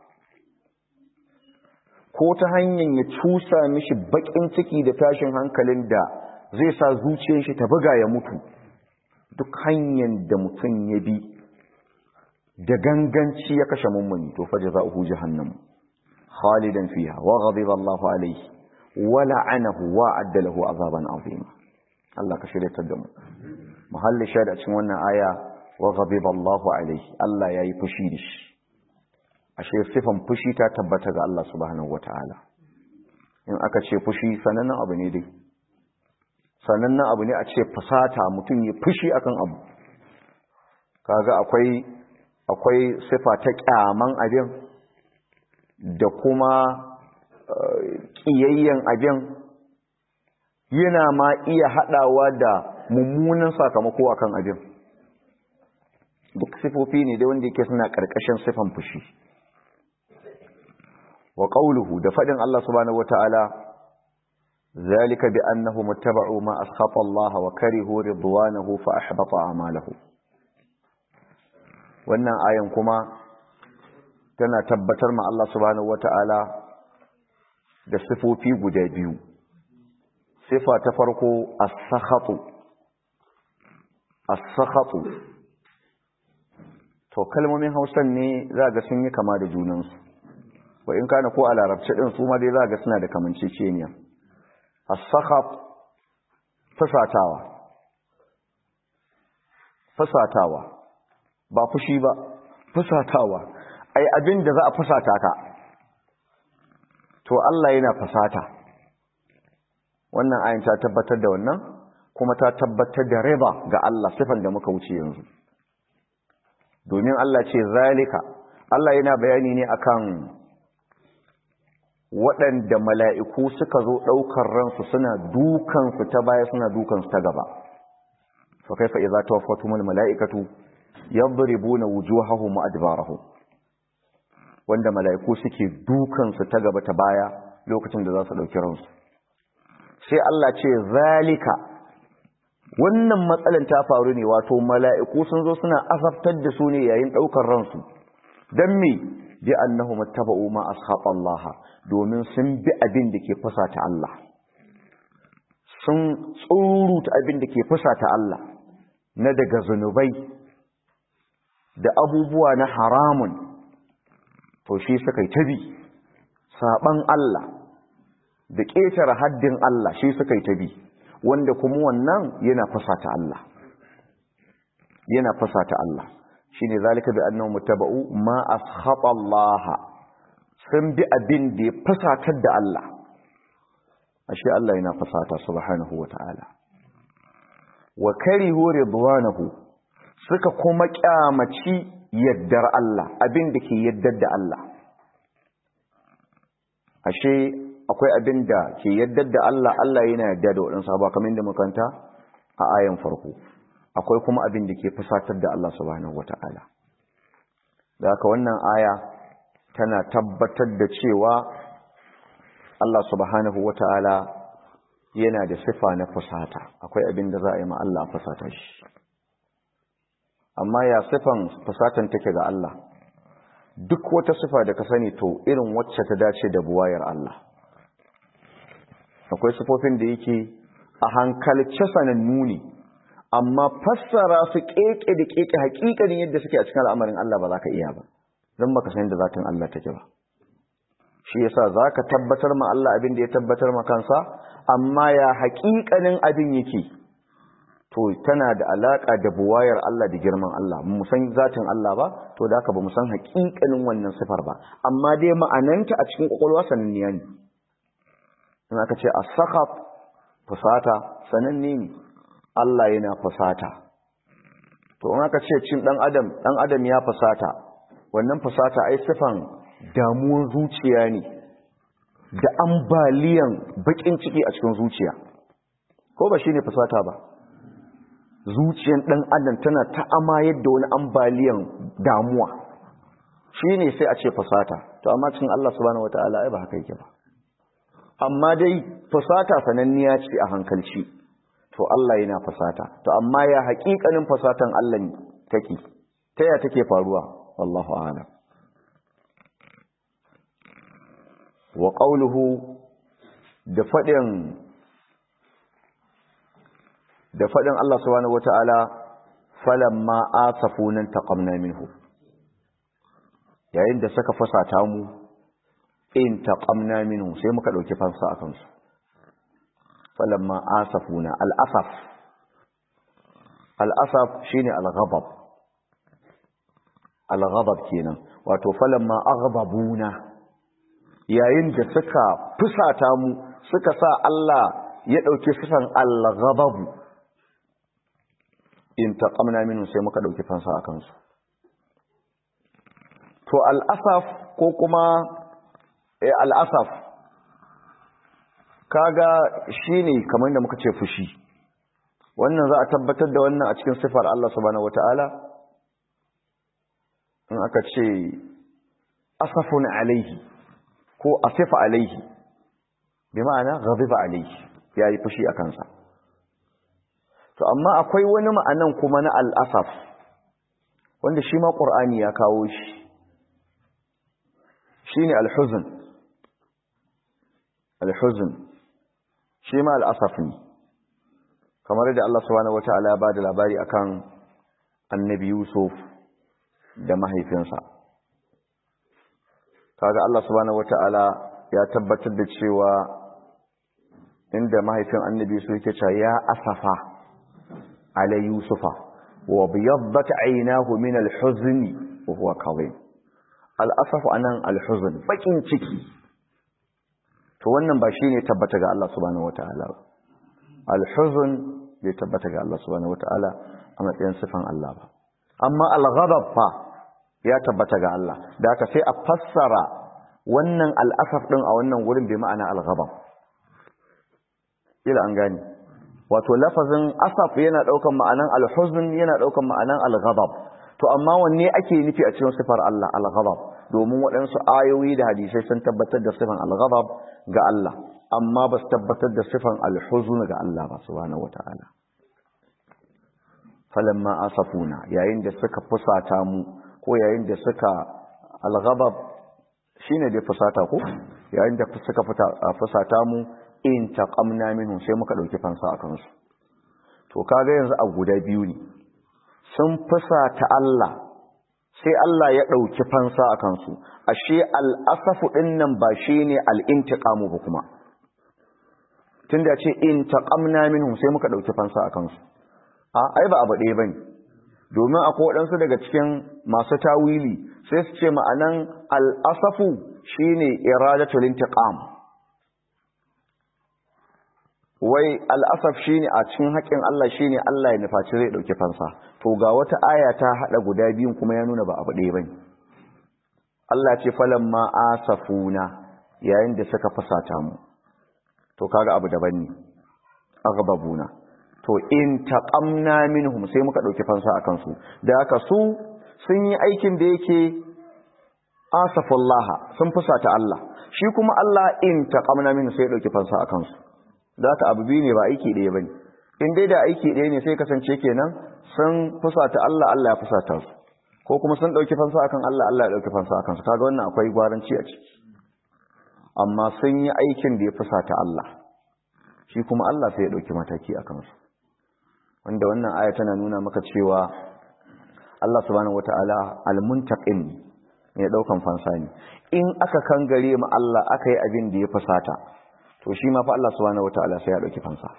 ko ta hanyar ya cusa mishi bakin ciki da tashin hankalin da zai sa zuciyar shi ta buga ya mutu duk hanyar da mutum ya bi da ganganci ya kashe mummuni to faje za uhu jahannam khalidan fiha wa ghadiba Allahu alayhi wa la'anahu wa adda lahu azaban azima Allah ka shirya da mu muhalli shaida cikin wannan aya wa ghadiba Allahu alayhi Allah yayi fushi da shi ashe sifan fushi ta tabbata ga Allah subhanahu wataala in aka ce fushi sanannen abu ne dai sanannen abu ne a ce fusata mutum ya fushi akan abu kaga akwai akwai sifa ta kyaman abin da kuma kiyayyen abin yana ma iya hadawa da mummunan sakamako akan abin duk sifofi ne dai wanda yake suna karkashin sifan fushi wa qawluhu da fadin Allah subhanahu wataala zalika bi annahum ittaba'u ma askhata Allah wa karihu ridwanahu fa ahbata a'malahum wannan ayan kuma tana tabbatar ma Allah subhanahu wataala da sifofi guda biyu sifa ta farko as-sakhatu as-sakhatu to kalmomin Hausan ne za ga sun yi kama da junansu wa in kana ko a larabci din su ma dai za ga suna da kamanceceniya as-sakhat fasatawa fasatawa ba fushi ba fasatawa ai abin da za a fasata ka to Allah yana fasata wannan ayin ta tabbatar da wannan kuma ta tabbatar da riba ga Allah sifan da muka wuce yanzu domin Allah ce zalika Allah yana bayani ne akan waɗanda mala'iku suka zo ɗaukar ransu suna dukansu ta baya suna dukansu ta gaba fa kaifa idza tawaffatumul mala'ikatu yadribuna wujuhahum wa adbarahum wanda mala'iku suke dukansu ta gaba ta baya lokacin da za su ɗauki ransu sai Allah ce zalika wannan matsalan ta faru ne wato mala'iku sun zo suna azabtar da su ne yayin ɗaukar ransu don me bi annahum ittaba'u ma ashaba Allah domin sun bi abin da ke fusata Allah sun tsuruta abin da ke fusata Allah na daga zunubai da abubuwa na haramun to shi suka yi tabi saban Allah da ƙetare haddin Allah shi suka yi tabi wanda kuma wannan yana fusata Allah yana fusata Allah shine zalika bi annahu muttaba'u ma ashaba Allah sun bi abin da ya fusatar da Allah ashe Allah yana fusata subhanahu wata'ala wa karihu ridwanahu suka kuma kyamaci yaddar Allah abin da ke yaddar da Allah ashe akwai abin da ke yaddar da Allah Allah yana yadda da waɗansu ba kamar da makanta a ayan farko akwai kuma abin da ke fusatar da Allah subhanahu wata'ala da haka wannan aya tana tabbatar da cewa Allah subhanahu wata'ala yana da sifa na fusata akwai abin da za a yi ma Allah fusata shi amma ya sifan fusatan take ga Allah duk wata sifa da ka sani to irin wacce ta dace da buwayar Allah akwai sifofin da yake a hankalce sanannu ne amma fassara su keke da keke hakikanin yadda suke a cikin al'amarin Allah ba za ka iya ba don baka san da zatin Allah take ba shi yasa za ka tabbatar ma Allah abin da ya tabbatar ma kansa amma ya hakikanin abin yake to tana da alaka da buwayar Allah da girman Allah mu san zatin Allah ba to da haka ba mu san hakikanin wannan sifar ba amma dai ma'ananta a cikin kwakwalwa sananniya ne in aka ce as-sakhat fusata sananne ne Allah yana fusata to in aka ce cin dan adam dan adam ya fusata wannan fusata ai sifan damuwar zuciya ne da ambaliyan bakin ciki a cikin zuciya ko ba shine fusata ba zuciyan dan adam tana ta amayar da wani ambaliyan damuwa shine sai a ce fusata to amma cikin Allah subhanahu wataala ai ba haka yake ba amma dai fusata sananniya ce a hankalci to Allah yana fusata to amma ya haƙiƙanin fusatan Allah take ta ya take faruwa wallahu a'lam wa qawluhu da fadin da fadin Allah subhanahu wataala falamma asafuna taqamna minhu yayin da suka fasata mu in taqamna minhu sai muka dauki fansa akan su falamma asafuna al-asaf al-asaf shine al-ghadab al-ghadab kenan wato falamma aghdabuna yayin da suka fusata mu suka sa Allah ya dauki sifan al-ghadab in taqamna minhu sai muka dauki fansa akan su to al-asaf ko kuma eh al-asaf kaga shine kamar da muka ce fushi wannan za a tabbatar da wannan a cikin sifar Allah subhanahu wataala in aka ce asafun alaihi ko asifa alaihi bi ma'ana ghadiba alaihi yayi fushi a kansa to amma akwai wani ma'anan kuma na al-asaf wanda shi ma qur'ani ya kawo shi shine al-huzn al-huzn shi ma al-asaf ne kamar da Allah subhanahu wataala ya bada labari akan annabi Yusuf da mahaifinsa kaga Allah subhanahu wataala ya tabbatar da cewa inda mahaifin annabi su yake cewa ya asafa ala yusufa wa biyaddat aynahu min al-huzn wa huwa kadhib al-asaf anan al-huzn bakin ciki to wannan ba shine tabbata ga Allah subhanahu wataala al-huzn bai tabbata ga Allah subhanahu wataala a matsayin sifan Allah ba amma al-ghadab fa ya tabbata ga Allah da haka sai a fassara wannan al'asaf din a wannan gurin bai ma'ana al-ghadab ila an gani wato lafazin asaf yana daukan ma'anan al-huzn yana daukan ma'anan al-ghadab to amma wanne ake nufi a cikin sifar Allah al-ghadab domin waɗansu ayoyi da hadisai sun tabbatar da sifan al-ghadab ga Allah amma ba su tabbatar da sifan al-huzn ga Allah ba subhanahu wata'ala falamma asafuna yayin da suka fusata mu ko yayin da suka al-ghadab shine da fusata ko yayin da suka fusata mu in taqamna minhu sai muka dauki fansa akan su to kaga yanzu a guda biyu ne sun fusata Allah sai Allah ya dauki fansa akan su ashe al-asafu dinnan ba shine al-intiqamu ba kuma tunda ce in taqamna minhum sai muka dauki fansa akan su a ai ba abu ɗaya bane domin akwai waɗansu daga cikin masu tawili sai su ce ma'anan al-asafu shine iradatul intiqam wai al'asaf shi ne a cikin haƙƙin Allah shi ne Allah ya nufaci zai ɗauki fansa to ga wata aya ta haɗa guda biyun kuma ya nuna ba abu ɗaya ba ne Allah ce falon ma asafuna yayin da suka fasata mu to kaga abu daban ne aghbabuna to in taqamna minhum sai muka ɗauki fansa akan su da haka su sun yi aikin da yake asafullaha sun fusata Allah shi kuma Allah in taqamna minhum sai ya ɗauki fansa akan su da haka abu biyu ne ba aiki ɗaya ba ne in dai da aiki ɗaya ne sai kasance kenan sun fusata Allah Allah ya fusata su ko kuma sun ɗauki fansa akan Allah Allah ya ɗauki fansa akan su kaga wannan akwai gwaranci a ciki amma sun yi aikin da ya fusata Allah shi kuma Allah sai ya ɗauki mataki a kansu wanda wannan aya tana nuna maka cewa Allah subhanahu wata'ala almuntaqim ne ya ɗaukan fansa ne in aka kangare ma Allah aka yi abin da ya fusata to shi ma fa Allah subhanahu wataala sai ya dauki fansa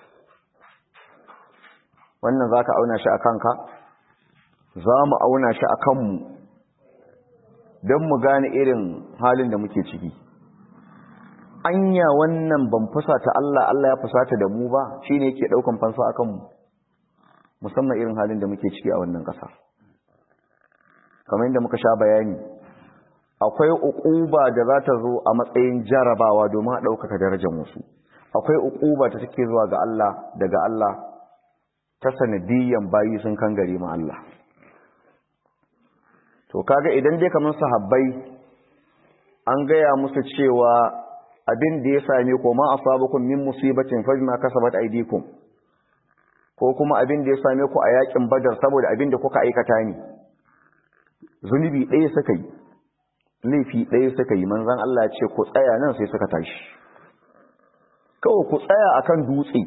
wannan zaka auna shi akan ka zamu auna shi akan mu dan mu gane irin halin da muke ciki anya wannan ban fusata Allah Allah ya fusata da mu ba shine yake daukan fansa akan mu musamman irin halin da muke ciki a wannan kasa kamar yadda muka sha bayani akwai uquba da za ta zo a matsayin jarabawa domin a ɗaukaka darajar wasu akwai uquba ta take zuwa ga Allah daga Allah ta sanadiyyan bayi sun kangare ma Allah to kaga idan dai kamar sahabbai an gaya musu cewa abin da ya same ko ma asabakum min musibatin fa bima kasabat aydikum ko kuma abin da ya same ku a yakin badar saboda abin da kuka aikata ne zunubi ɗaya suka yi laifi ɗaya suka yi manzan Allah ce ku tsaya nan sai suka tashi kawai ku tsaya akan dutse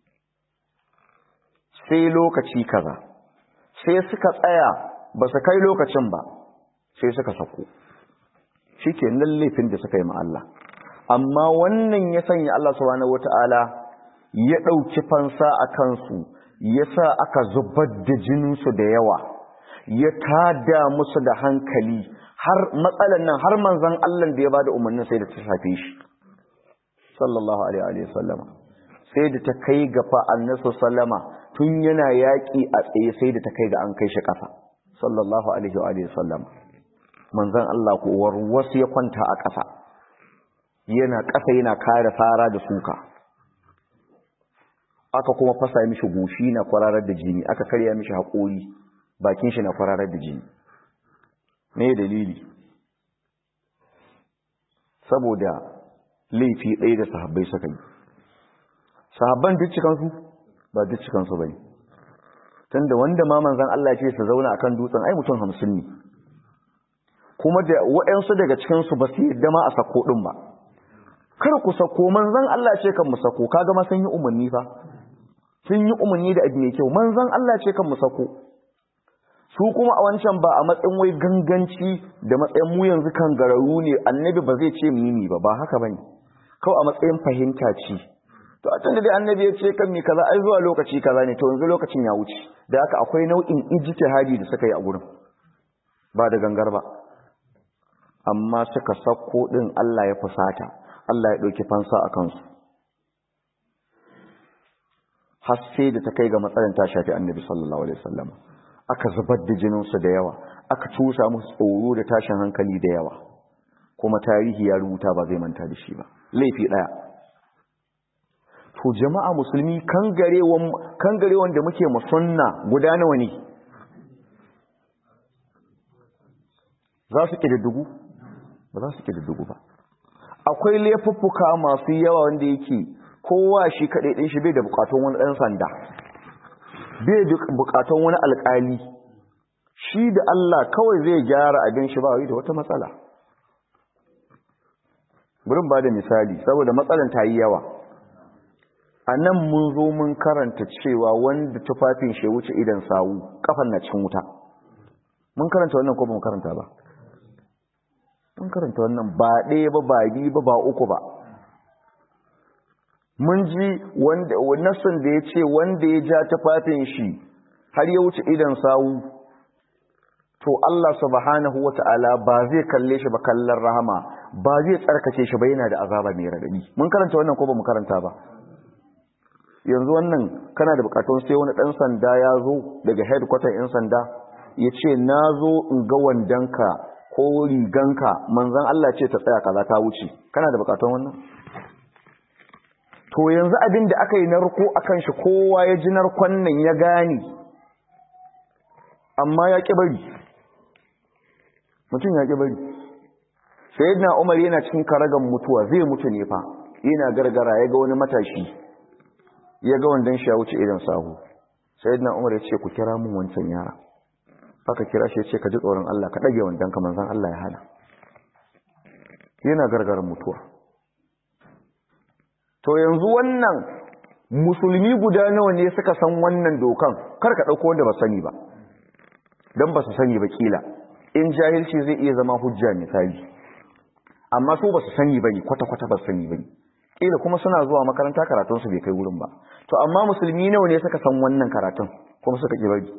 sai lokaci kaza sai suka tsaya ba su kai lokacin ba sai suka sako shi ke nan laifin da suka yi ma Allah amma wannan ya sanya Allah subhanahu wata'ala ya ɗauki fansa a kansu ya sa aka zubar da jininsu da yawa ya tada musu da hankali har matsalan nan har manzan Allah da ya ba da umarnin sai da ta shafe shi sallallahu alaihi wa sallama sai da ta kai ga fa'annasu sallama tun yana yaƙi a tsaye sai da ta kai ga an kai shi ƙasa sallallahu alaihi wa sallama manzan Allah kuwar wasu ya kwanta a ƙasa yana ƙasa yana kare fara da suka aka kuma fasa mishi goshi na kwararar da jini aka karya mishi haƙori bakin shi na kwararar da jini me dalili saboda laifi ɗaya da sahabbai suka yi sahabban duk cikansu ba duk cikansu ba ne tunda wanda ma manzan Allah ce su zauna akan dutsen ai mutum hamsin ne kuma da waɗansu daga cikinsu ba su yadda ma a sako ɗin ba kar ku sako manzan Allah ce kan mu sako kaga ma sun yi umarni fa sun yi umarni da abu mai kyau manzan Allah ce kan mu sako su kuma a wancan ba a matsayin wai ganganci da matsayin mu yanzu kan gararu ne annabi ba zai ce mimi ba ba haka bane kawai a matsayin fahimta ce to a tun da dai annabi ya ce kan mi kaza ai zuwa lokaci kaza ne to yanzu lokacin ya wuce da haka akwai nau'in ijtihadi da suka yi a gurin ba da gangar ba amma suka sako din Allah ya fusata Allah ya ɗauki fansa a kansu har sai da ta kai ga matsayin ta shafi annabi sallallahu alaihi wasallam aka zubar da jininsu da yawa aka cusa musu tsoro da tashin hankali da yawa kuma tarihi ya rubuta ba zai manta da shi ba laifi ɗaya to jama'a musulmi kangarewan da muke musunna guda nawa ne za su ƙididdigu ba za su ƙididdigu ba akwai laifuffuka masu yawa wanda yake kowa shi kaɗai ɗin shi bai da bukatun wani ɗan sanda bai da bukatun wani alƙali shi da Allah kawai zai gyara abin shi ba wai da wata matsala burin ba da misali saboda matsalan ta yi yawa a nan mun zo mun karanta cewa wanda tufafin shi wuce idan sawu kafan na cin wuta mun karanta wannan ko ba mu karanta ba mun karanta wannan ba ɗaya ba ba biyu ba ba uku ba mun ji wanda nassin da ya ce wanda ya ja tufafin shi har ya wuce idan sawu to Allah subhanahu wata'ala ba zai kalle shi ba kallon rahama ba zai tsarkake shi ba yana da azaba mai radadi mun karanta wannan ko ba mu karanta ba yanzu wannan kana da bukatun sai wani dan sanda ya zo daga headquarter yan sanda ya ce na zo in ga wandanka ko riganka manzan Allah ce ta tsaya kaza ta wuce kana da bukatun wannan to yanzu abin da aka yi narko akan shi kowa ya ji narkon nan ya gane amma ya ƙi bari mutum ya ƙi bari sayyidina umar yana cikin karagan mutuwa zai mutu ne fa yana gargara ya ga wani matashi ya ga wandan shi ya wuce idan sahu sayyidina umar ya ce ku kira mun wancan yara aka kira shi ya ce ka ji tsoron Allah ka ɗage wandan ka manzan Allah ya hana yana gargaran mutuwa to yanzu wannan musulmi guda nawa ne suka san wannan dokan kar ka ɗauko wanda ba sani ba don ba su sani ba kila in jahilci zai iya zama hujja misali amma su ba su sani ba ne kwata-kwata ba su sani ba ne kila kuma suna zuwa makaranta karatunsu bai kai wurin ba to amma musulmi nawa ne suka san wannan karatun kuma suka ƙi bari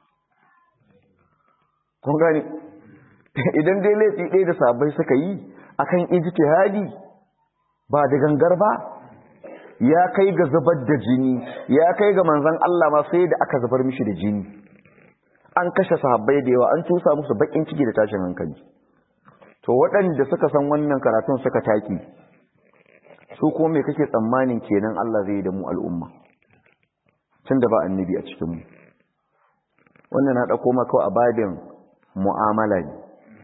kun gane idan dai laifi ɗaya da sabai suka yi akan ijtihadi ba da gangar ba ya kai ga zubar da jini ya kai ga manzon Allah ma sai da aka zubar mishi da jini an kashe sahabbai da yawa an tusa musu bakin ciki da tashin hankali to waɗanda suka san wannan karatun suka taki su kuma me kake tsammanin kenan Allah zai yi da mu al'umma tunda ba annabi a cikin mu wannan na dauko maka a babin mu'amala ne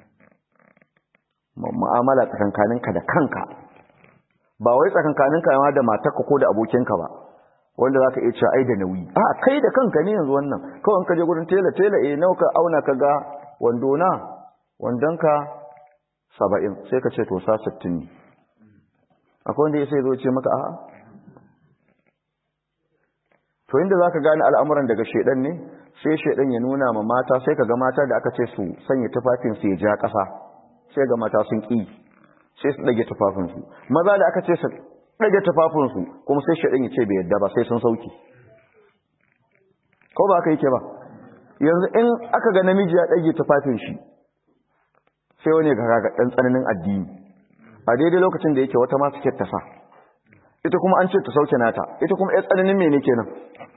mu'amala tsakankaninka da kanka ba wai tsakankaninka ma da matarka ko da abokinka ba wanda zaka iya cewa ai da nauyi a kai da kanka ne yanzu wannan kawai ka je gurin tela tela eh nawa ka auna ka ga wando na wandonka saba'in sai ka ce to sa sittin ne akwai wanda ya sai zo ce maka a'a to inda za ka gane al'amuran daga shaidan ne sai shaidan ya nuna ma mata sai ka ga mata da aka ce su sanya tufafinsu ya ja ƙasa sai ga mata sun ƙi sai su ɗage tufafinsu maza da aka ce su ɗage tufafinsu kuma sai shaidan ya ce bai yadda ba sai sun sauki ko ba aka yake ba yanzu in aka ga namiji ya ɗage tufafin shi sai wani ga ga ɗan tsananin addini a daidai lokacin da yake wata ma suke ta sa ita kuma an ce ta sauke nata ita kuma ya tsananin mene kenan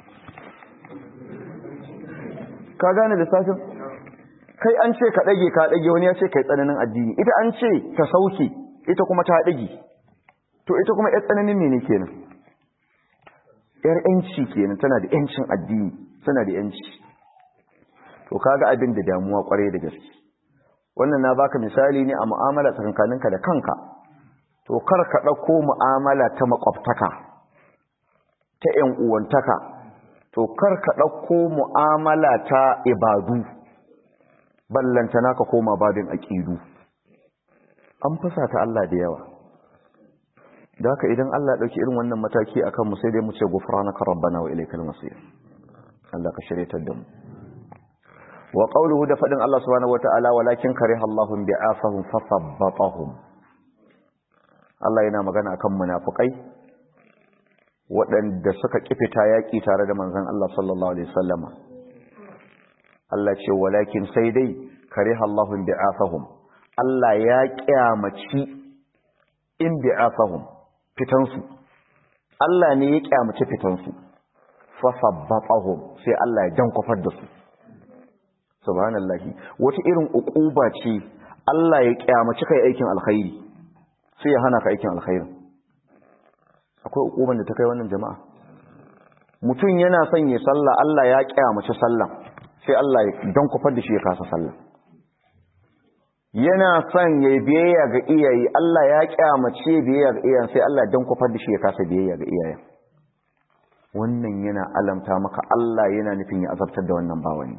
ka gane lissafin kai an ce ka ɗage ka ɗage wani ya ce kai tsananin addini ita an ce ta sauke ita kuma ta ɗage to ita kuma ya tsananin mene kenan yar yanci kenan tana da yancin addini tana da yanci to kaga abin da damuwa kwarai da gaske wannan na baka misali ne a mu'amala tsakankaninka da kanka to kar ka ɗauko mu'amala ta makwabtaka ta ‘yan uwantaka to kar ka ɗauko mu'amala ta ibadu ballantana ka koma babin aƙidu an fasa ta Allah da yawa da haka idan Allah ɗauki irin wannan mataki a kanmu sai dai mu ce gufranaka rabbana wa ilaikal masir Allah ka shiryatar da mu wa qawluhu da fadin Allah subhanahu wataala walakin kariha Allahu bi'afahum fasabbatahum Allah yana magana akan munafikai waɗanda suka kifita yaki tare da manzon Allah sallallahu alaihi wasallama Allah ce walakin sai dai kariha Allahu bi'afahum Allah ya kyamaci in bi'afahum fitansu Allah ne ya kyamaci fitansu fasabbatahum sai Allah ya jankofar da su subhanallahi wata irin uquba ce Allah ya kyamaci kai aikin alkhairi sai ya hana ka aikin alkhairi akwai uquban da ta kai wannan jama'a mutum yana son ya sallah Allah ya kyamaci sallah sai Allah ya dan kufar da shi ya kasa sallah yana son ya biyayya ga iyaye Allah ya kyamace biyayya ga iyayen sai Allah dan kufar da shi ya kasa biyayya ga iyayen wannan yana alamta maka Allah yana nufin ya azabtar da wannan bawani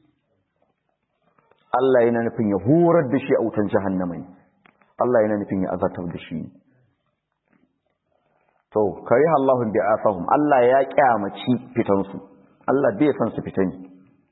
Allah yana nufin ya horar da shi a wutan jahannama ne Allah yana nufin ya azabtar da shi to kare Allahun bi afahum Allah ya kyamaci fitansu Allah bai san su fita ne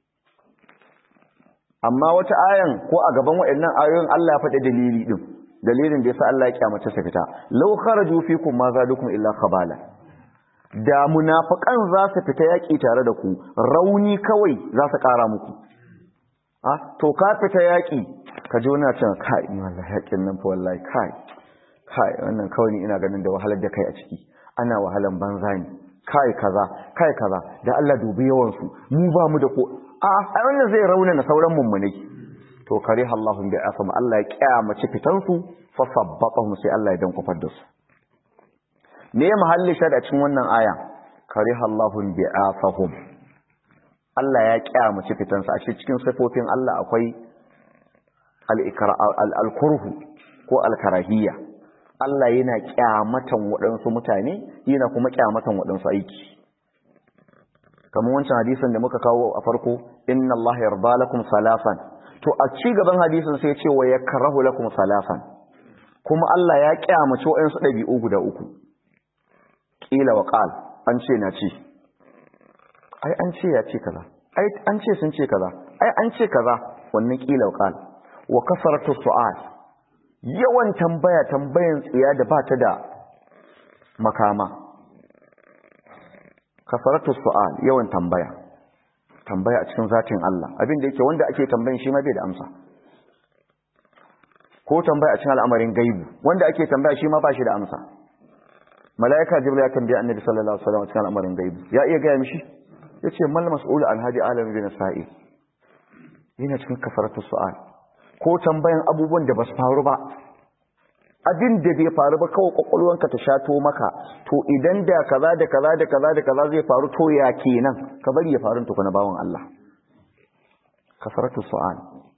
amma wata ayan ko a gaban waɗannan ayoyin Allah ya faɗi dalili din dalilin da yasa Allah ya kyamace su fita law kharaju fikum ma zadukum illa khabala da munafiqan za su fita yaki tare da ku rauni kawai za su ƙara muku ah to ka fita yaki ka ji wani cewa kai ni wallahi yakin nan fa wallahi kai kai wannan kawai ni ina ganin da wahalar da kai a ciki ana wahalan banza ne kai kaza kai kaza da Allah dubi yawan su mu ba mu da ko a a wannan zai rauna na sauran mummunai to kare Allahu bi asam Allah ya kiyamace fitan su fa sabbatahum sai Allah ya dan kufar da su me ya mahalli shar a cikin wannan aya kare Allahu bi afahum Allah ya kiyamace fitan su a cikin sifofin Allah akwai al-kurhu ko al-karahiyya Allah yana kyamatan waɗansu mutane yana kuma kyamatan waɗansu aiki kamar wancan hadisin da muka kawo a farko inna Allah yarda lakum salasan to a ci gaban hadisin sai ya ce wa yakrahu lakum salasan kuma Allah ya kyamaci waɗansu ɗabi'u guda uku kila wa qal an ce na ce ai an ce ya ce kaza ai an ce sun ce kaza ai an ce kaza wannan kila wa qal wa kasaratu su'al yawan tambaya tambayan tsiya da ba ta da makama kasaratu su'al yawan tambaya tambaya a cikin zatin Allah abin da yake wanda ake tambayin shi ma bai da amsa ko tambaya a cikin al'amarin gaibu wanda ake tambaya shi ma ba shi da amsa malaika jibril ya tambaya annabi sallallahu alaihi wasallam cikin al'amarin gaibu ya iya gaya mishi yace mal mas'ul an hadi alam bin sa'il yana cikin kasaratu su'al ko tambayan abubuwan da ba su faru ba abin da bai faru ba kawai kwakwalwanka ta shato maka to idan da kaza da kaza da kaza da kaza zai faru to ya kenan ka bari ya faru tukuna bawan Allah kasaratu su'al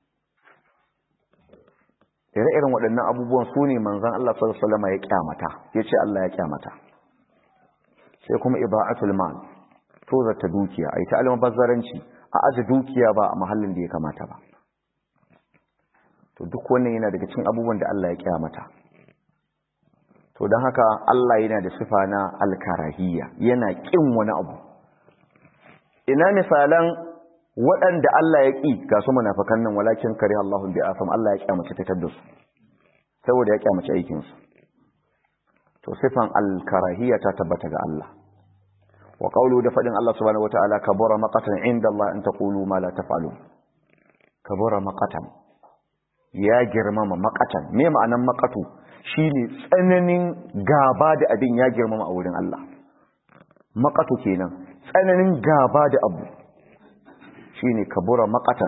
ire-iren waɗannan abubuwan su ne manzon Allah sallallahu alaihi wasallam ya kyamata yace Allah ya kyamata sai kuma ibaatul mal to zata dukiya ai ta almabazzaranci a aje dukiya ba a mahallin da ya kamata ba to duk wannan yana daga cikin abubuwan da Allah ya kyamata to don haka Allah yana da sifa na alkarahiyya yana kin wani abu ina misalan waɗanda Allah ya ƙi ga su munafikan nan walakin kare Allahun bi afam Allah ya kyamace ta da su saboda ya kyamace aikin su to sifan alkarahiyya ta tabbata ga Allah wa qawlu da fadin Allah subhanahu wataala kabura maqatan inda Allah an taqulu ma la taf'alun kabura maqatan ya girmama maqatan me ma'anan maqatu shine tsananin gaba da abin ya girmama a wurin Allah maqatu kenan tsananin gaba da abu shine kabura maqatan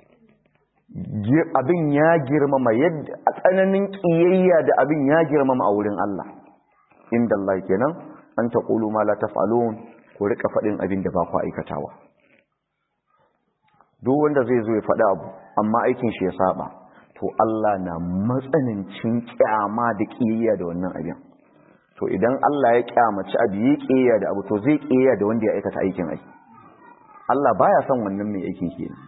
abin ya girmama yadda a tsananin kiyayya da abin ya girmama a wurin Allah inda Allah kenan an taqulu ma la taf'alun ku rika fadin abin da ba ku aikatawa duk wanda zai zo ya faɗi abu amma aikin shi ya saba to Allah na matsanancin kyama da kiyayya da wannan abin to idan Allah ya kyamaci abu ya kiyayya da abu to zai kiyayya da wanda ya aikata aikin aiki Allah baya son wannan mai aiki kenan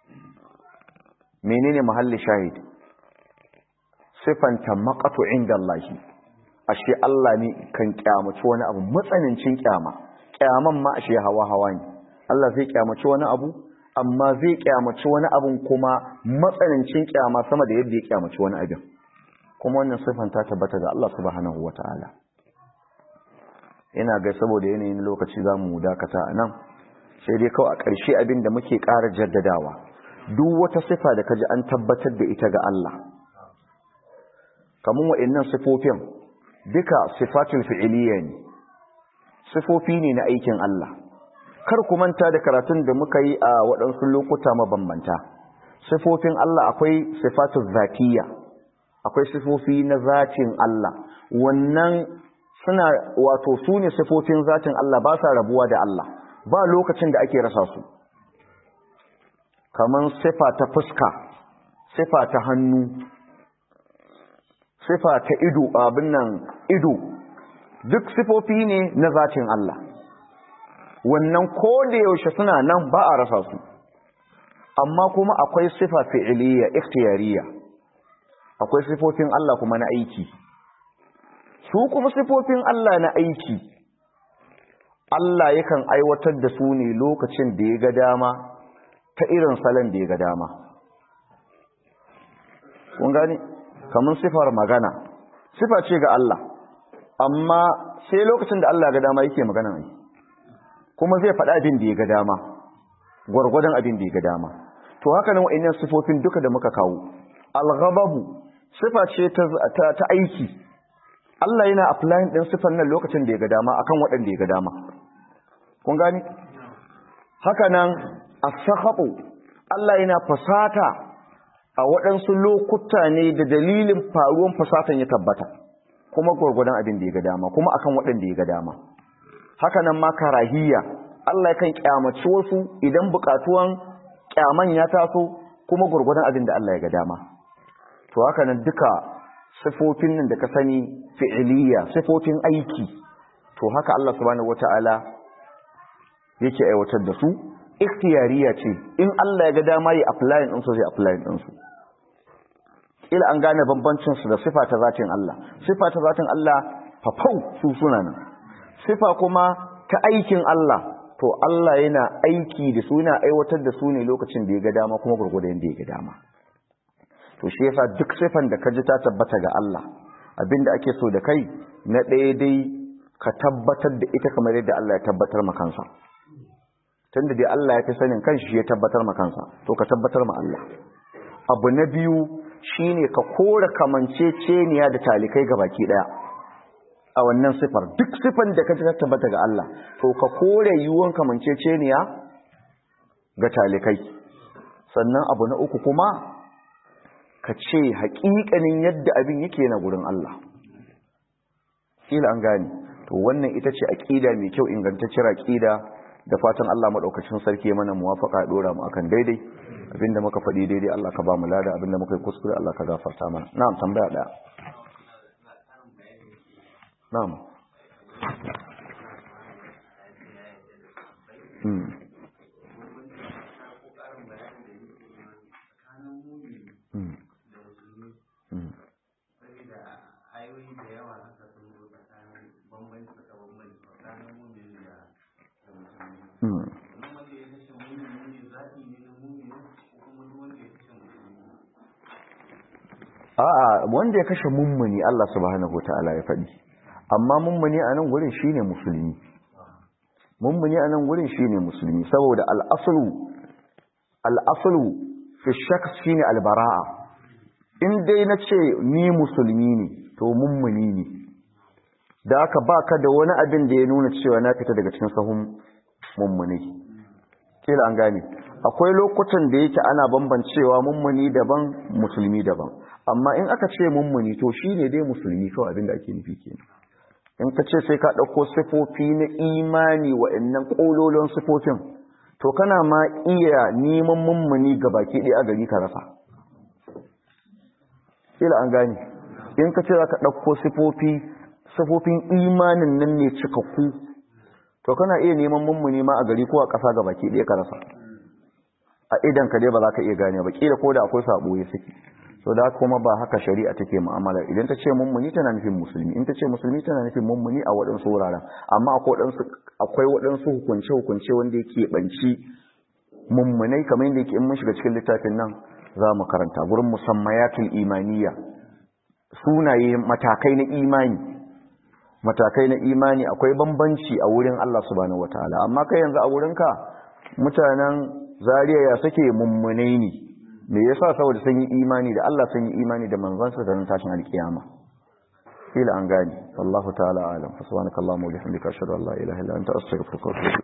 menene mahalli shahid sifanta maqatu inda Allah ashe Allah ne kan kyamaci wani abu matsanancin kyama kyaman ma ashe hawa hawa ne Allah zai kyamaci wani abu amma zai kyamaci wani abun kuma matsanancin kyama sama da yadda ya kyamaci wani abin kuma wannan sifan ta tabbata ga Allah subhanahu wataala ina ga saboda yanayin lokaci zamu dakata a nan sai dai kawai a ƙarshe abin da muke ƙara jaddadawa duk wata sifa da kaji an tabbatar da ita ga Allah kamun wa'annan sifofin duka sifatul fi'iliya ne sifofi ne na aikin Allah kar ku manta da karatun da muka yi a waɗansu lokuta mabambanta sifofin Allah akwai sifatul zatiyya akwai sifofi na zatin Allah wannan suna wato su ne sifofin zatin Allah ba sa rabuwa da Allah ba lokacin da ake rasa su kamar sifa ta fuska sifa ta hannu sifa ta ido abin nan ido duk sifofi ne na zatin Allah wannan ko da yaushe suna nan ba a rasa su amma kuma akwai sifa fi'iliya ikhtiyariya akwai sifofin Allah kuma na aiki su kuma sifofin Allah na aiki Allah yakan aiwatar da su ne lokacin da ya ga dama ta irin salon da ya ga dama kun gani kamar sifar magana sifa ce ga Allah amma sai lokacin da Allah ga dama yake magana ne kuma zai faɗa abin da ya ga dama gwargwadon abin da ya ga dama to haka nan wa'annan sifofin duka da muka kawo al-ghababu sifa ce ta, ta, aiki Allah yana applying din sifan nan lokacin da ya ga dama akan waɗanda ya ga dama kun gani haka nan as-sakhatu Allah yana fasata a waɗansu lokuta ne da dalilin faruwan fasatan ya tabbata kuma gwargwadon abin da ya ga dama kuma akan waɗanda ya ga dama haka nan ma karahiyya Allah yakan kyamaci wasu idan buƙatuwan kyaman ya taso kuma gwargwadon abin da Allah ya ga dama to haka nan duka sifofin nan da ka sani fi'iliya sifofin aiki to haka Allah subhanahu wataala yake aiwatar da su ikhtiyariya ce in Allah ya ga dama yi applying din su zai applying din su ila an gane bambancin su da sifa ta zatin Allah sifa ta zatin Allah fafau su suna nan sifa kuma ta aikin Allah to Allah yana aiki da su yana aiwatar da su ne lokacin da ya ga dama kuma gurgurda yanda ya ga dama to shi yasa duk sifan da ka ji ta tabbata ga Allah abinda ake so da kai na ɗaya dai ka tabbatar da ita kamar yadda Allah ya tabbatar ma kansa tunda dai Allah ya fi sanin kanshi shi ya tabbatar ma kansa to ka tabbatar ma Allah abu na biyu shine ka kora kamanceceniya da talikai baki daya a wannan sifar duk sifan da ka ji ta tabbata ga Allah to ka kore yiwuwan kamanceceniya ga talikai sannan abu na uku kuma ka ce haƙiƙanin yadda abin yake na gurin Allah kila an gane to wannan ita ce aqida mai kyau ingantacciyar aqida da fatan Allah madaukakin sarki mana muwafaqa dora mu akan daidai abinda muka faɗi daidai Allah ka ba mu lada abinda muka yi kuskure Allah ka gafarta mana na'am tambaya daya na'am hmm hmm a'a wanda ya kashe mummuni Allah subhanahu ta'ala ya faɗi amma mummuni a nan gurin shine musulmi mummuni a nan gurin shine musulmi saboda al'aslu al'aslu fi shaks shine albara'a in dai na ce ni musulmi ne to mummuni ne da aka baka da wani abin da ya nuna cewa na fita daga cikin sahun mummuni kila an gane akwai lokutan da yake ana bambancewa mummuni daban musulmi daban amma in aka ce mummuni to shine dai musulmi kawai abin da ake nufi kenan in ka ce sai ka ɗauko sifofi na imani wa'annan ƙololon sifofin to kana ma iya neman mummuni ga baki ɗaya a gari ka rasa ila an gane in ka ce za ka ɗauko sifofi sifofin imanin nan ne cikakku to kana iya neman mummuni ma a gari ko a ƙasa ga baki ɗaya ka rasa a idan ka dai ba za ka iya gane ba ƙila ko da akwai sabo ya saki so da kuma ba haka shari'a take mu'amala idan ta ce mummuni tana nufin musulmi in ta ce musulmi tana nufin mummuni a waɗansu wuraren amma akwai waɗansu hukunce-hukunce wanda yake banci mummunai kamar yadda yake in mun shiga cikin littafin nan za mu karanta gurin musammayatul imaniya sunaye matakai na imani matakai na imani akwai bambanci a wurin Allah subhanahu wataala amma kai yanzu a wurinka mutanen zariya ya suke mummunai ne me yasa saboda sun yi imani da Allah sun yi imani da manzansa da tashin alkiyama kila an gani wallahu ta'ala alam subhanakallahumma wa bihamdika ashhadu an la ilaha illa anta astaghfiruka wa atubu